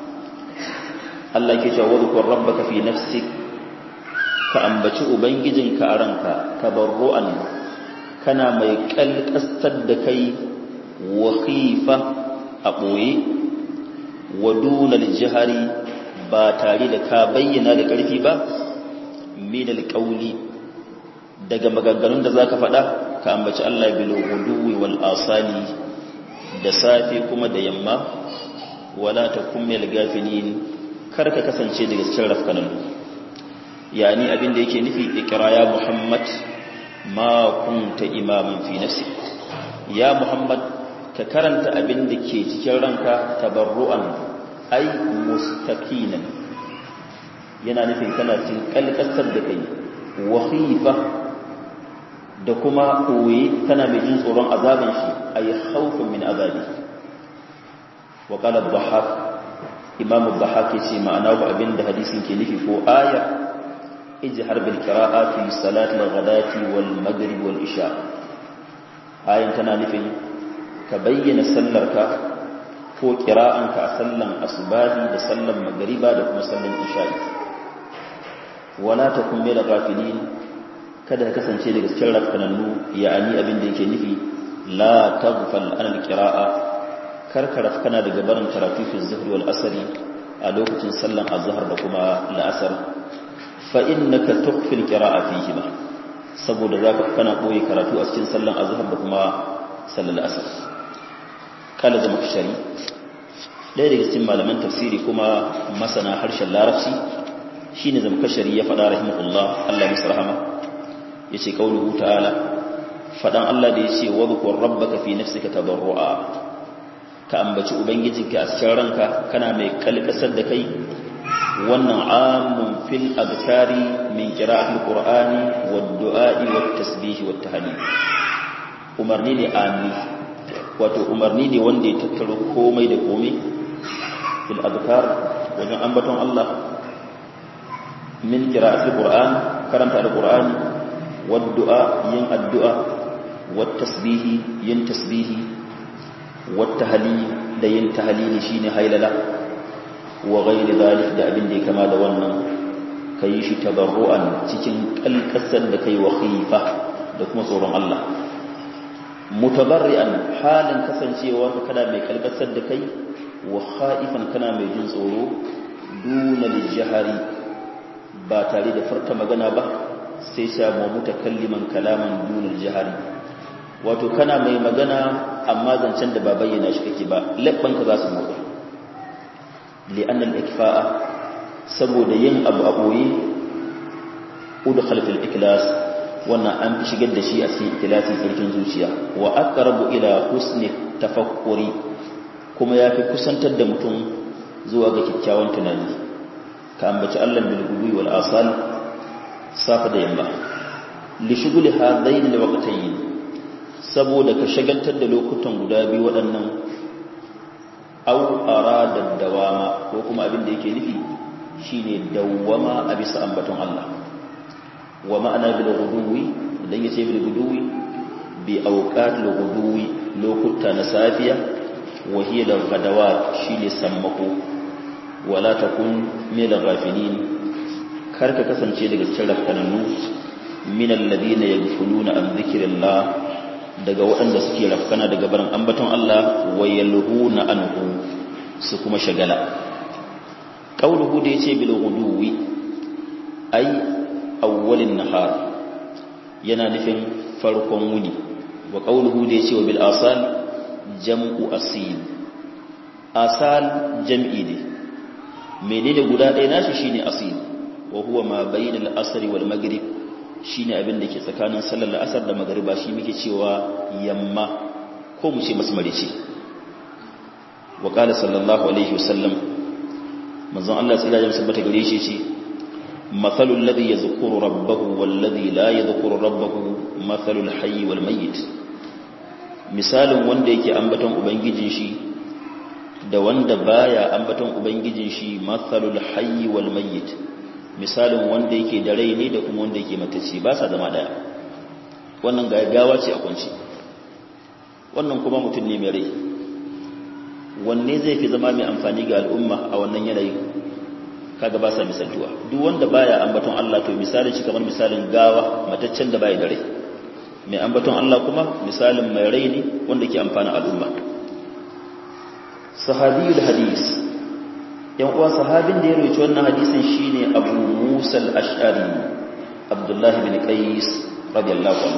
Allah ke cewa wadhkur rabbaka fi nafsik ka ambaci ubangijinka a ranka tabarru'an kana mai kalkastar da kai wa khifa a boye wa dunal jihari ba tare da ka bayyana da ƙarfi ba min alqawli daga maganganun da zaka faɗa ka ambaci Allah bil ghuduwi wal asali da safe kuma da yamma wala takum mil gafilin kar ka kasance daga cikin rafkanan yani abin da yake nufi ikra ya muhammad ma kunta imaman fi nafsi ya muhammad ka karanta abin da ke cikin ranka tabarru'an ai mustaqinan yana nufin kana cikin kalkasar da kai wa khifa da kuma koyi kana mai jin tsoron azaban shi ay khawfun min azabi wa qala ad-dhahhak imam ad-dhahhak yace ma'ana ba abinda hadisin ke nufi ko aya ijhar bil qira'ati fi salat al-ghadati wal maghrib wal isha ayin tana nufin ka bayyana sallarka ko qira'anka a sallan asubahi da sallan magriba da kuma sallan isha'i wala takun min ghafilin kada ka kasance daga cikin rafkanannu ya'ani abin da yake nufi la taghfal an alqira'a kar ka rafkana daga barin karatu fi zuhri wal asri a lokacin sallan azhar da kuma la'asar fa innaka tukhfil qira'a fihi ma saboda zaka kana koyi karatu a cikin sallan azhar da kuma sallan asar kala da makshari ɗaya daga cikin malaman tafsiri kuma masana harshen larabci shine zamkashari ya faɗa rahimahullah Allah ya rahama yace kauluhu ta'ala fadan Allah da yace wadhkur rabbaka fi nafsika tadarrua ka ambaci ubangijinka a cikin ranka kana mai kalkasar da kai wannan amun fil adkari min qira'atil qur'ani wad du'a'i wat tasbih wat tahlil umarni ne ami wato umarni ne wanda ya tattaro komai da komai fil adkar wajen ambaton Allah min qira'atil qur'an karanta alqur'ani والدعاء ين الدعاء والتسبيح ين تسبيح والتهليل da yin tahlili shine hailala wa ghairi zalik da abin da ya kama da wannan kai shi tabarru'an cikin kalkasar da kai wa khifa da kuma tsoron Allah mutabarri'an halin kasancewa ka kana mai kalkasar da kai wa khaifan kana mai jin tsoro duna lijhari ba tare da farta magana ba sai samu mutakalliman kalaman dunar jihari wato kana mai magana amma zancen da ba bayyana shi kake ba labbanka za su motsa li'annal ikfa'a saboda yin abu a boye udkhal fil iklas wannan an fi shigar da shi a cikin ikilasi sarkin zuciya wa aqrabu ila husni tafakkuri kuma yafi kusantar da mutum zuwa ga kyakkyawan tunani ka ambaci Allah bil gudui wal asal safa da yamma li shughuli hadain al waqtayn saboda ka shagaltar da lokutan guda biyu waɗannan aw arada dawama ko kuma abin da yake nufi shine dawwama a bisa ambaton Allah wa ma'ana bil ghuduwi idan yace bil ghuduwi bi awqat al ghuduwi lokuta na safiya wa hiya al ghadawat shine sammako wala takun min al ghafilin kar ka kasance daga cikin rafkananu min alladhina yaghfuluna an dhikrillah daga waɗanda suke rafkana daga barin ambaton Allah wa yalhuna anhu su kuma shagala qauluhu da yace bil ghuduwi ai awwalin nahar yana nufin farkon wuni wa qawluhu da yace wa bil asal jam'u asil asal jam'i ne menene guda ɗaya nashi shine asil wa huwa ma bainal asri wal maghrib shine abin da ke tsakanin sallar asar da magriba shi muke cewa yamma ko mu ce masmare ce wa qala sallallahu alaihi wasallam manzon Allah sallallahu alaihi wasallam gare shi ce مثل الذي يذكر ربه والذي لا يذكر ربه مثل الحي والميت misalin wanda yake ambaton ubangijin shi da wanda baya ambaton ubangijin shi mathalul hayy wal mayyit misalin wanda yake da rai ne da kuma wanda yake matacce ba sa zama daya wannan gaggawa ce a kunci wannan kuma mutum ne mai rai wanne zai fi zama mai amfani ga al'umma a wannan yanayin kaga ba sa misaltuwa duk wanda baya ambaton Allah to misalin shi kamar misalin gawa mataccen da baya da rai mai ambaton Allah kuma misalin mai rai ne wanda ke amfana al'umma sahabiyul hadis yan uwa sahabin da ya rawaito wannan hadisin shine Abu Musa al-Ash'ari Abdullah bin Qais radiyallahu anhu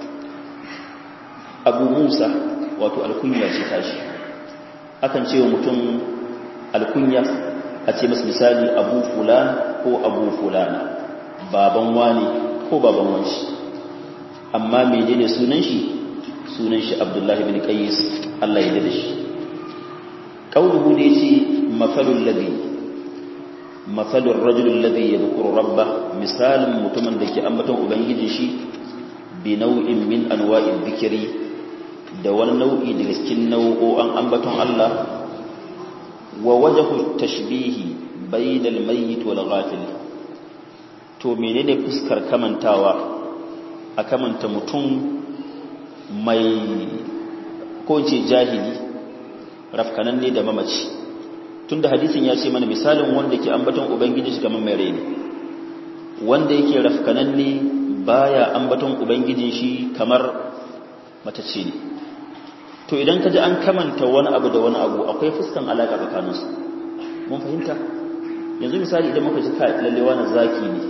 Abu Musa wato alkunya ce tashi akan ce wa mutum alkunya a ce masu misali abu fulan ko abu fulana baban wani ko baban wanshi amma menene sunan shi sunan shi abdullahi bin qais Allah ya dade shi qauluhu da yace mafalul ladhi mafalur rajul alladhi yadhkuru rabbah misalin mutumin da ke ambaton ubangijin shi bi nau'in min anwa'id dhikri da wani nau'i daga cikin nau'o'an ambaton Allah wa wajahu tashbihi bainal mayyit wal ghafil to menene fuskar kamantawa a kamanta mutum mai ko ce jahili rafkananne da mamaci tunda hadisin ya ce mana misalin wanda ke ambaton ubangiji shi kamar mai rai ne wanda yake rafkananne baya ambaton ubangijin shi kamar matacce ne to idan ka ji an kamanta wani abu da wani abu akwai fuskan alaƙa tsakaninsu mun fahimta yanzu misali idan muka ji ka lalle wani zaki ne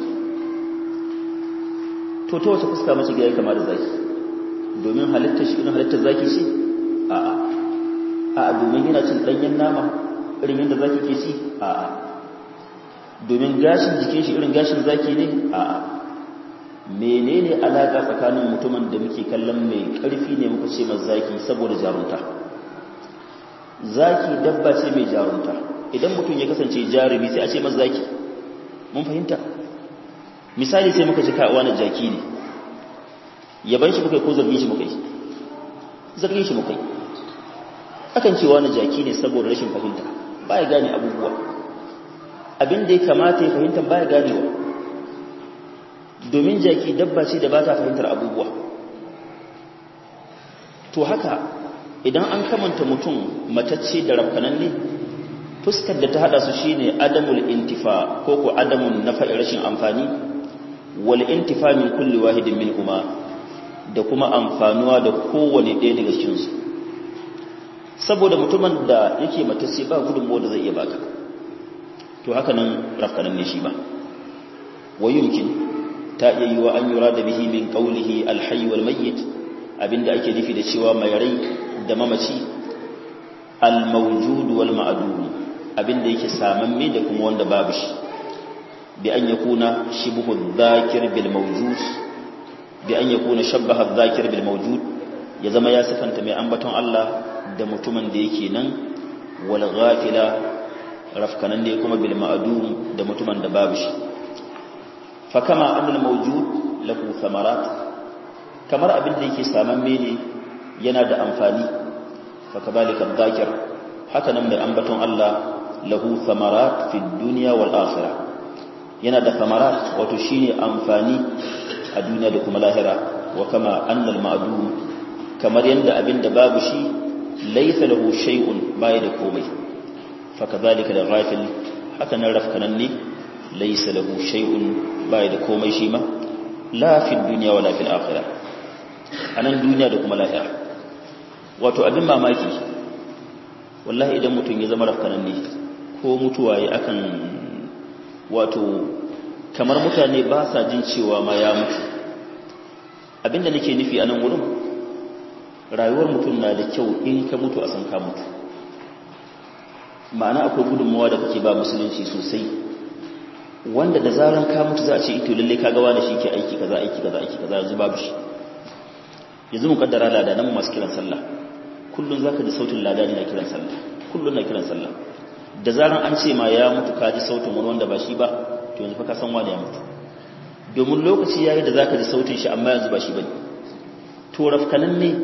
to ta wace fuska mace ga ya kama da zaki domin halittar shi irin halittar zaki ce a'a a'a domin yana cin ɗanyen nama irin yadda zaki ke ci a'a domin gashin jikin shi irin gashin zaki ne a'a menene alaka tsakanin mutumin da muke kallon mai ƙarfi ne muka ce masa zaki saboda jarunta zaki dabba ce mai jarunta idan mutum ya kasance jarumi sai a ce masa zaki mun fahimta misali sai muka ji kawo na jaki ne yaban shi muka yi ko zargin shi muka yi zargin shi muka yi akan cewa na jaki ne saboda rashin fahimta ba ya gane abubuwa abin da ya kamata ya fahimta ba ya ganewa domin jaki dabba ce da ba ta fahimtar abubuwa to haka idan an kamanta mutum matacce da rafkananne fuskar da ta hada su shine adamul intifa ko ko adamun nafa'i rashin amfani wal intifa min kulli wahidin minhuma da kuma amfanuwa da kowane ɗaya daga cikin su saboda mutumin da yake matacce ba gudunmawa da zai iya baka to haka nan rafkananne shi ba wa yumkin ta iya yi wa an yura da bihi min qawlihi alhayy wal mayyit abinda ake nufi da cewa mai rai da mamaci al-mawjud wal ma'dum abinda yake samamme da kuma wanda babu shi bi an yakuna shibhu dhakir bil mawjud bi an yakuna shabbaha dhakir bil mawjud ya zama ya sifanta mai ambaton Allah da mutumin da yake nan wal ghafila rafkanan ne kuma bil ma'dum da mutumin da babu shi fa kama annal mawjud lahu thamarat kamar abin da yake samamme ne yana da amfani fa kadhalika dhakir haka nan mai ambaton Allah lahu thamarat fid dunya wal akhirah yana da thamarat wato shine amfani a duniya da kuma lahira wa kama annal ma'dum kamar yanda abin da babu shi laysa lahu shay'un bai da komai fa kadhalika da ghafil haka nan rafkanan ne laysa lahu shay'un bai da komai shi ma la fid dunya wala fil akhirah anan duniya da kuma lahira wato abin mamaki wallahi idan mutum ya zama rafkanan ne ko mutuwa ya akan wato kamar mutane ba sa jin cewa ma ya mutu abinda nake nufi a nan wurin rayuwar mutum na da kyau in ka mutu a san ka mutu ma'ana akwai gudunmawa da kake ba musulunci sosai wanda da zaran ka mutu za a ce ito lalle ka gawa da shi ke aiki kaza aiki kaza aiki kaza yanzu babu shi yanzu mu kaddara lada nan masu kiran sallah kullun zaka ji sautin lada ne na kiran sallah kullun na kiran sallah da zaran an ce ma ya mutu ka ji sautin wani wanda ba shi ba to yanzu fa ka san wani ya mutu domin lokaci yayi da zaka ji sautin shi amma yanzu ba shi bane to rafkanan ne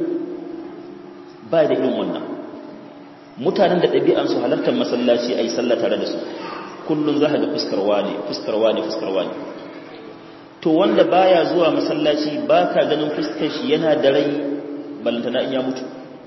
ba da irin wannan mutanen da ɗabi'an su halartar masallaci ayi sallah tare da su kullun za ka ga fuskar wani fuskar wani fuskar wani to wanda baya zuwa masallaci baka ganin fuskar shi yana da rai balantana in ya mutu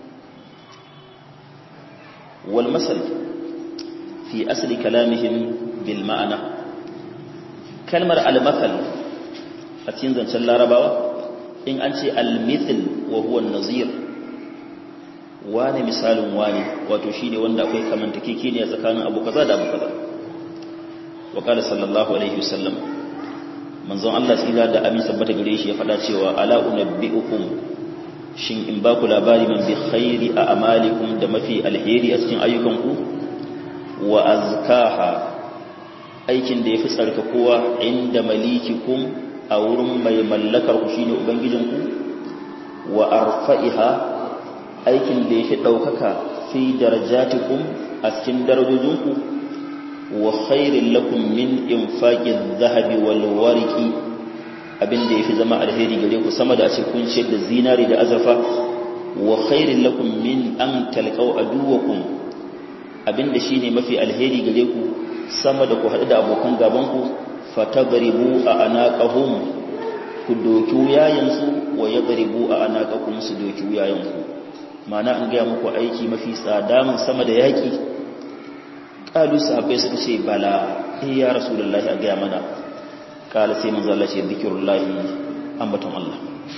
wal masal fi asli kalamihim bil ma'ana kalmar al-mathal a cikin zancen larabawa in an ce al-mithl wa huwa an-nazir wani misalin wani wato shine wanda akwai kamantakeke ne tsakanin abu kaza da abu kaza wa qala sallallahu alaihi wasallam manzon Allah tsira da amin sabbata gare shi ya faɗa cewa ala unabbiukum shin in ba ku labari man bi khairi a amalikum da mafi alheri a cikin ayyukanku wa azkaha aikin da yafi tsarkakowa inda malikikum a wurin mai mallakar ku shine ubangijinku wa arfa'iha aikin da yafi daukaka fi darajatikum a cikin darajojinku wa khairin lakum min infaqin dhahabi wal warqi abinda yafi zama alheri gare ku sama da a ce kun ce da zinari da azurfa wa khairin lakum min an talqaw aduwakum abinda shine mafi alheri gare ku sama da ku hadu da abokan gaban ku fatadribu a anaqahum ku doki wuyayensu wa yadribu a anaqakum su doki wuyayenku ma'ana an ga muku aiki mafi tsada mun sama da yaki kalu sahabbai suka ce bala eh ya rasulullahi a gaya mana kala sai manzo Allah ce zikrullahi ambaton Allah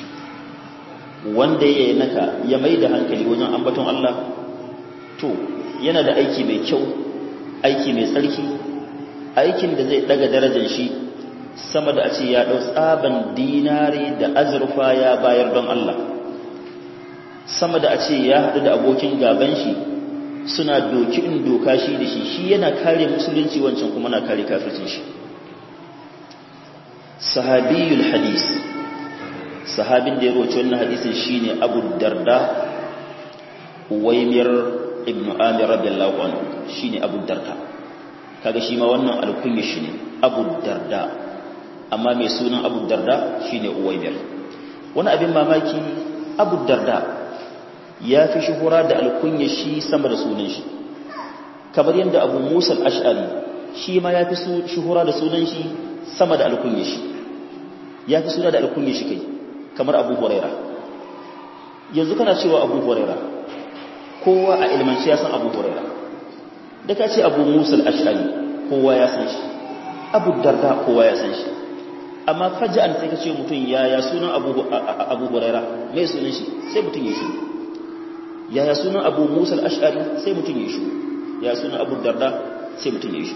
wanda yayi naka ya mai da hankali wajen ambaton Allah to yana da aiki mai kyau aiki mai tsarki aikin da zai daga darajar shi sama da a ce ya dau tsaban dinari da azurfa ya bayar don Allah sama da a ce ya haɗu da abokin gaban shi suna doki in doka shi da shi shi yana kare musulunci wancan kuma na kare kafircin shi sahabiyul hadis sahabin da ya roci wannan hadisin shine Abu Darda Uwaymir ibn Amir radiyallahu anhu shine Abu Darda kaga shi ma wannan alkunya shi ne Abu Darda amma mai sunan Abu Darda shine Uwaymir wani abin mamaki Abu Darda ya fi shuhura da alkunya shi sama da sunan shi kamar yadda Abu Musa al-Ash'ari shi ma ya fi shuhura da sunan shi sama da alkunya shi ya fi suna da alkunya shi kai kamar abu huraira yanzu kana cewa abu huraira kowa a ilmanci ya san abu huraira da ka ce abu musul ashari kowa ya san shi abu darda kowa ya san shi amma faja'an sai ka ce mutum ya ya sunan abu huraira mai sunan shi sai mutum ya shi ya ya sunan abu musul ashari sai mutum ya shi ya sunan abu darda sai mutum ya shi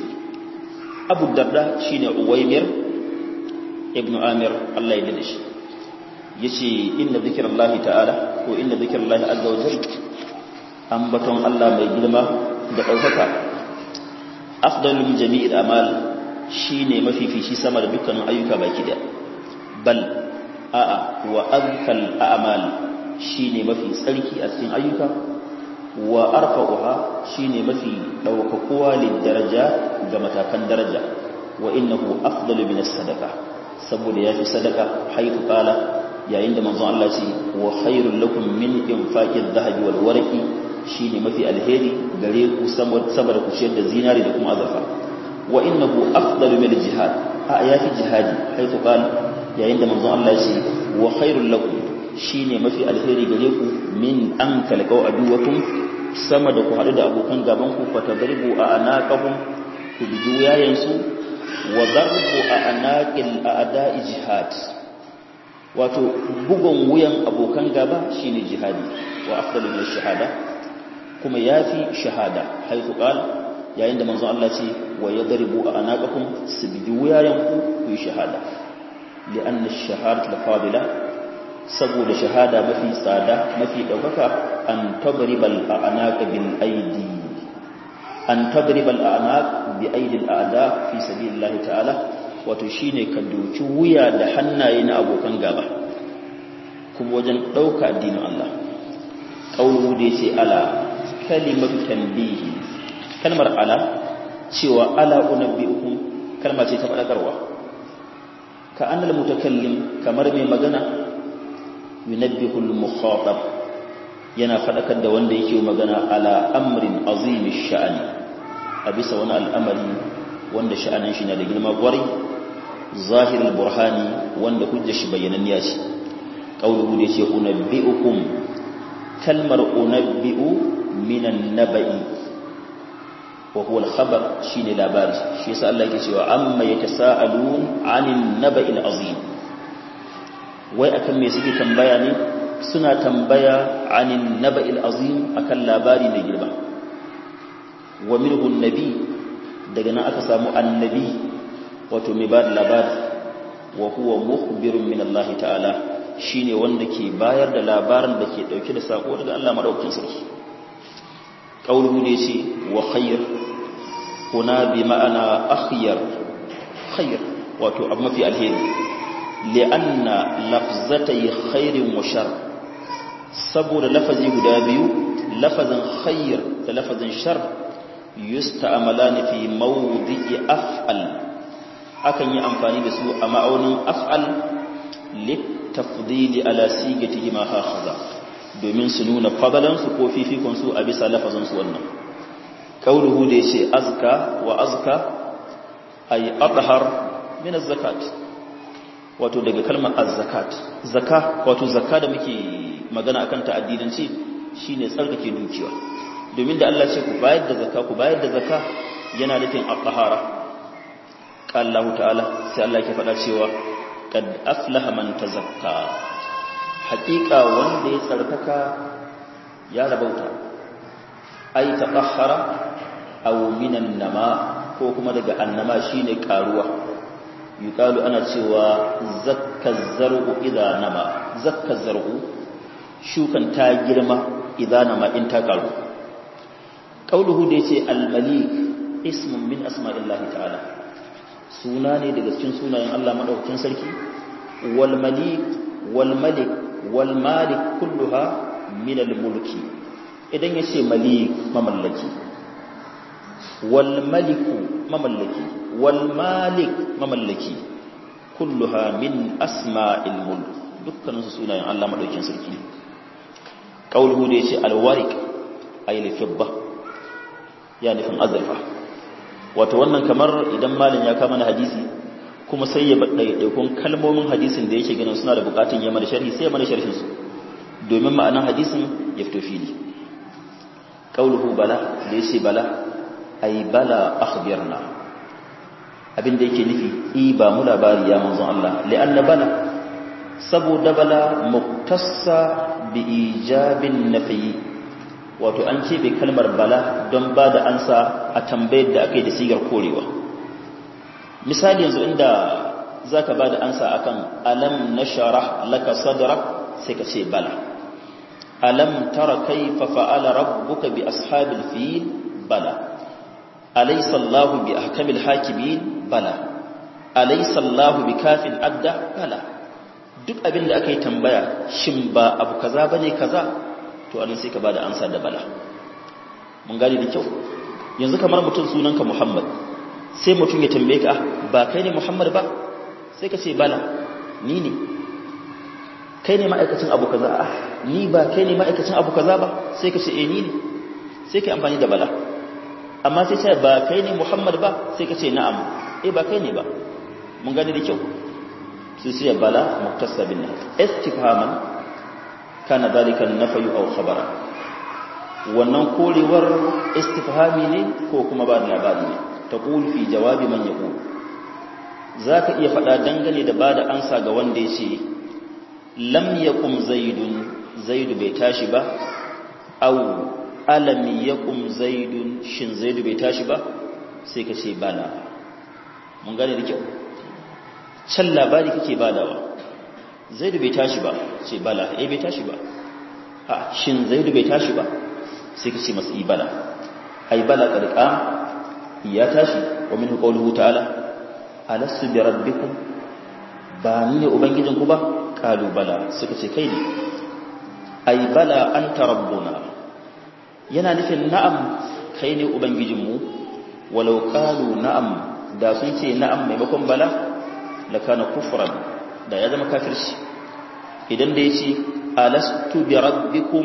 abu darda shine uwaimir ibn amir Allah ya dade shi yace inna zikrullahi ta'ala ko inna zikrullahi azza wa jalla ambaton Allah mai girma da daukaka afdalul jami'il amal shine mafifici sama da dukkanin ayyuka baki daya bal a'a wa azkal a'mal shine mafi tsarki a cikin ayyuka wa arfa'uha shine mafi daukakuwa daraja ga matakan daraja wa innahu afdalu min as-sadaqa saboda yafi sadaka haifu qala yayin da manzon Allah ce wa khairul lakum min infaqi adh-dhahabi wal warqi shine mafi alheri gare ku saboda ku ciyar da zinari da kuma azurfa wa innahu afdalu min al-jihad a yafi jihadi haifu qala yayin da manzon Allah ce wa khairul lakum shine mafi alheri gare ku min an talqau aduwakum sama da ku haɗu da abokan gaban ku fa tadribu a anaqahum ku biji wuyayensu wa darbu a anaqil a'da'i jihad wato bugun wuyan abokan gaba shine jihadi wa afdalu min shahada kuma yafi shahada haifu qal yayin da manzon Allah ce wa yadribu a anaqahum su biji wuyayenku ku yi shahada li'anna ash-shahadatu al-fadila saboda shahada mafi tsada mafi ɗaukaka an tabribal a'naq bil aidi an tabribal a'naq bi aidil a'da fi sabilillah ta'ala wato shine ka doki wuya da hannaye na abokan gaba kuma wajen ɗauka addinin Allah qaulu da yace ala kalimatu tanbihi kalmar ala cewa ala unabbiukum kalma ce ta fadakarwa ka annal mutakallim kamar mai magana yunabbihul mukhatab yana fadakar da wanda yake magana ala amrin azim sha'ani a bisa wani al'amari wanda sha'anin shi na da girma gwari zahirul burhani wanda hujjar shi bayyananniya ce qawluhu da yace unabbiukum kalmar unabbiu minan naba'i wa huwa al-khabar shine labari shi yasa Allah yake cewa amma yatasaalun 'anil naba'il azim wai akan me suke tambaya ne suna tambaya anin naba'il azim akan labari mai girma wa minhu nabi daga nan aka samu annabi wato mai ba da labari wa huwa mukhbirun min Allah ta'ala shine wanda ke bayar da labarin da ke dauke da sako daga Allah madaukakin sarki qauluhu ne ce wa khayr kuna bi ma'ana akhyar khayr wato abu mafi alheri li'anna lafzatai khairin wa shar saboda lafazi guda biyu lafazin khair da lafazin shar yusta'malani fi mawdi'i af'al akan yi amfani da su a ma'aunin af'al litafdili ala sigatihi ma hakhadha domin su nuna fadalan su ko fifikon su a bisa lafazin su wannan kauluhu da yace azka wa azka ay athhar min az-zakat wato daga kalmar az-zakat zaka wato zakka da muke magana akan ta addinanci shine tsarkake dukiya domin da Allah ce ku bayar da zakka ku bayar da zakka yana nufin at-tahara qala Allah ta'ala sai Allah ke faɗa cewa kad aflaha man tazakka haƙiƙa wanda ya tsarkaka ya rabauta ai tatahhara aw minan nama ko kuma daga annama shine karuwa yuqalu ana cewa zakka zar'u idza nama zakka zar'u shukan ta girma idza nama in ta karu qauluhu da yace al-malik ismun min asma'illahi ta'ala suna ne daga cikin sunayen Allah madaukakin sarki wal malik wal malik wal malik kulluha min al-mulki idan yace malik mamallaki wal maliku mamallaki wal malik mamallaki kulluha min asma'il mulk dukkanin su sunayen Allah madaukakin sarki qauluhu da yace al-warik ay al-fidda ya nufin azurfa wato wannan kamar idan malin ya kama na hadisi kuma sai ya ɗaiɗaikun kalmomin hadisin da yake ganin suna da bukatun ya mana sharhi sai ya mana sharhin su domin ma'anan hadisin ya fito fili qauluhu bala da yace bala ay bala akhbirna abin da yake nufi i ba mu labari ya manzon Allah li'anna bala saboda bala muktassa bi ijabin nafi wato an ce bai kalmar bala don ba da ansa a tambayar da aka yi da sigar korewa misali yanzu inda zaka bada ansa akan alam nashrah laka sadrak sai ka ce bala alam tara kayfa fa'ala rabbuka bi ashabil fil bala alaysa allah bi ahkamil hakimin bala alaysa allah bi kafin abda bala duk abin da aka yi tambaya shin ba abu kaza bane kaza to anan sai ka bada ansa da bala mun gane da kyau yanzu kamar mutum sunanka muhammad sai mutum ya tambaye ka ba kai ne muhammad ba sai ka ce bala ni ne kai ne ma'aikacin abu kaza ah ni ba kai ne ma'aikacin abu kaza ba sai ka ce eh ni ne sai ka amfani da bala amma sai ce ba kai ne muhammad ba sai ka ce na'am eh ba kai ne ba mun gane da kyau sai sai bala muktasabin istifhaman kana dalika nafayu aw khabara wannan korewar istifhami ne ko kuma ba da labari ne taqul fi jawabi man yaqul zaka iya faɗa dangane da bada ansa ga wanda yace lam yaqum zaidun zaidu bai tashi ba aw alam yaqum zaidun shin zaidu bai tashi ba sai ka ce bala mun gane da kyau can labari kake badawa zaidu bai tashi ba ce bala eh bai tashi ba a shin zaidu bai tashi ba sai ka ce masa ibala ai bala karqa ya tashi wa min qawluhu ta'ala alastu bi rabbikum ba ni ne ubangijinku ba qalu bala suka ce kai ne ai bala anta rabbuna yana nufin na'am kai ne ubangijinmu walau qalu na'am da sun ce na'am maimakon bala lakana kufran da ya zama kafirci idan da yace alastu bi rabbikum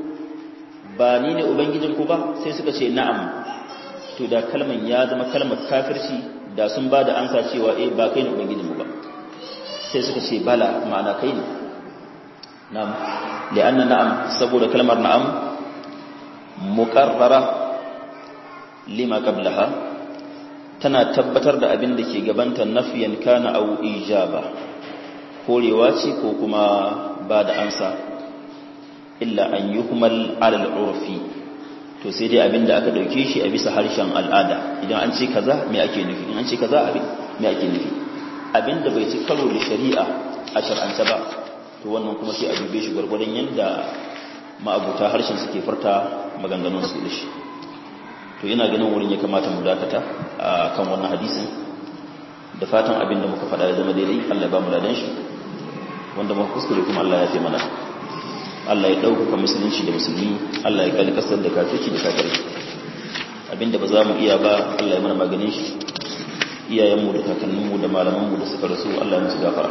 ba ni ne ubangijinku ba sai suka ce na'am to da kalman ya zama kalmar kafirci da sun ba da ansa cewa eh ba kai ne ubangijinmu ba sai suka ce bala ma'ana kai ne na'am li'anna na'am saboda kalmar na'am muqarrara lima qablaha tana tabbatar da abin da ke gabanta nafiyan kana aw ijaba korewa ce ko kuma ba da ansa illa an yuhmal ala al-urfi to sai dai abin da aka dauke shi a bisa harshen al'ada idan an ce kaza me ake nufi in an ce kaza abin me ake nufi abin da bai ci karo da shari'a a shar'anta ba to wannan kuma sai a dube shi gwargwadon yanda ma'abuta harshen suke furta maganganun su da shi to ina ganin wurin ya kamata mu dakata a kan wannan hadisin da fatan abin da muka faɗa ya zama daidai Allah ya ba mu ladan shi wanda muka kuskure kuma Allah ya fi mana Allah ya ɗaukaka musulunci da musulmi Allah ya kalli kasar da kafirci da kafirai abinda ba za mu iya ba Allah ya mana maganin shi iyayenmu da kakanninmu da malamanmu da suka rasu Allah ya musu gafara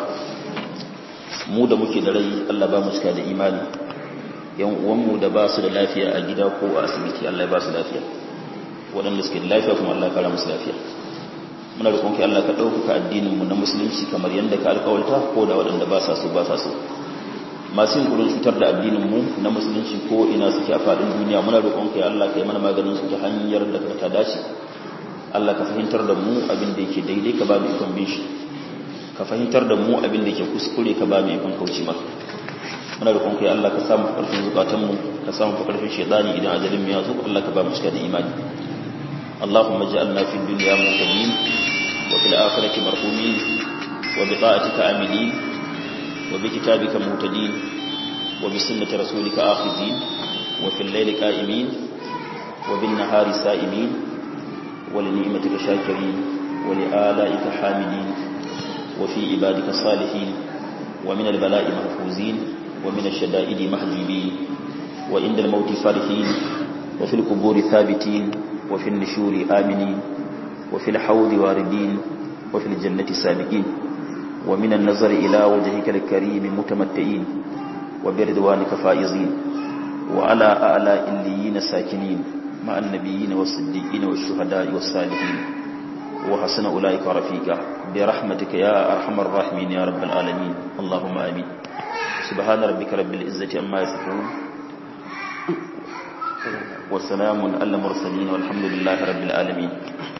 mu da muke da rai Allah ba mu cika da imani yan uwanmu da ba su da lafiya a gida ko a asibiti Allah ya ba su lafiya waɗanda suke da lafiya kuma Allah ya kara musu lafiya muna roƙon ki Allah ka ɗaukaka addinin mu na musulunci kamar yadda ka alƙawarta ko da waɗanda ba sa so ba sa so masu yin gudun cutar da addinin mu na musulunci ko ina suke a faɗin duniya muna roƙon ka ya Allah ka yi mana maganin su ta hanyar da ta dace Allah ka fahimtar da mu abin da yake daidai ka ba mu ikon bin shi ka fahimtar da mu abin da yake kuskure ka ba mu ikon kauce maka muna roƙon ka ya Allah ka samu ƙarfin zukatan mu ka samu ƙarfin shedani idan ajalin mu ya zo Allah ka ba mu cika da imani اللهم اجعلنا في الدنيا مهتدين وفي الآخرة مرحومين وبطاعتك عاملين وبكتابك مهتدين وبسنة رسولك آخذين وفي الليل قائمين وبالنهار سائمين ولنعمتك شاكرين ولآلائك حامدين وفي عبادك صالحين ومن البلاء محفوزين ومن الشدائد محجوبين وعند الموت فرحين وفي القبور ثابتين وفي النشور آمنين وفي الحوض واردين وفي الجنة سابقين ومن النظر إلى وجهك الكريم متمتعين وبرضوانك فائزين وعلى أعلى إليين ساكنين مع النبيين والصديقين والشهداء والصالحين وحسن أولئك رفيقا برحمتك يا أرحم الراحمين يا رب العالمين اللهم آمين سبحان ربك رب العزة أما يصفون وسلام على المرسلين والحمد لله رب العالمين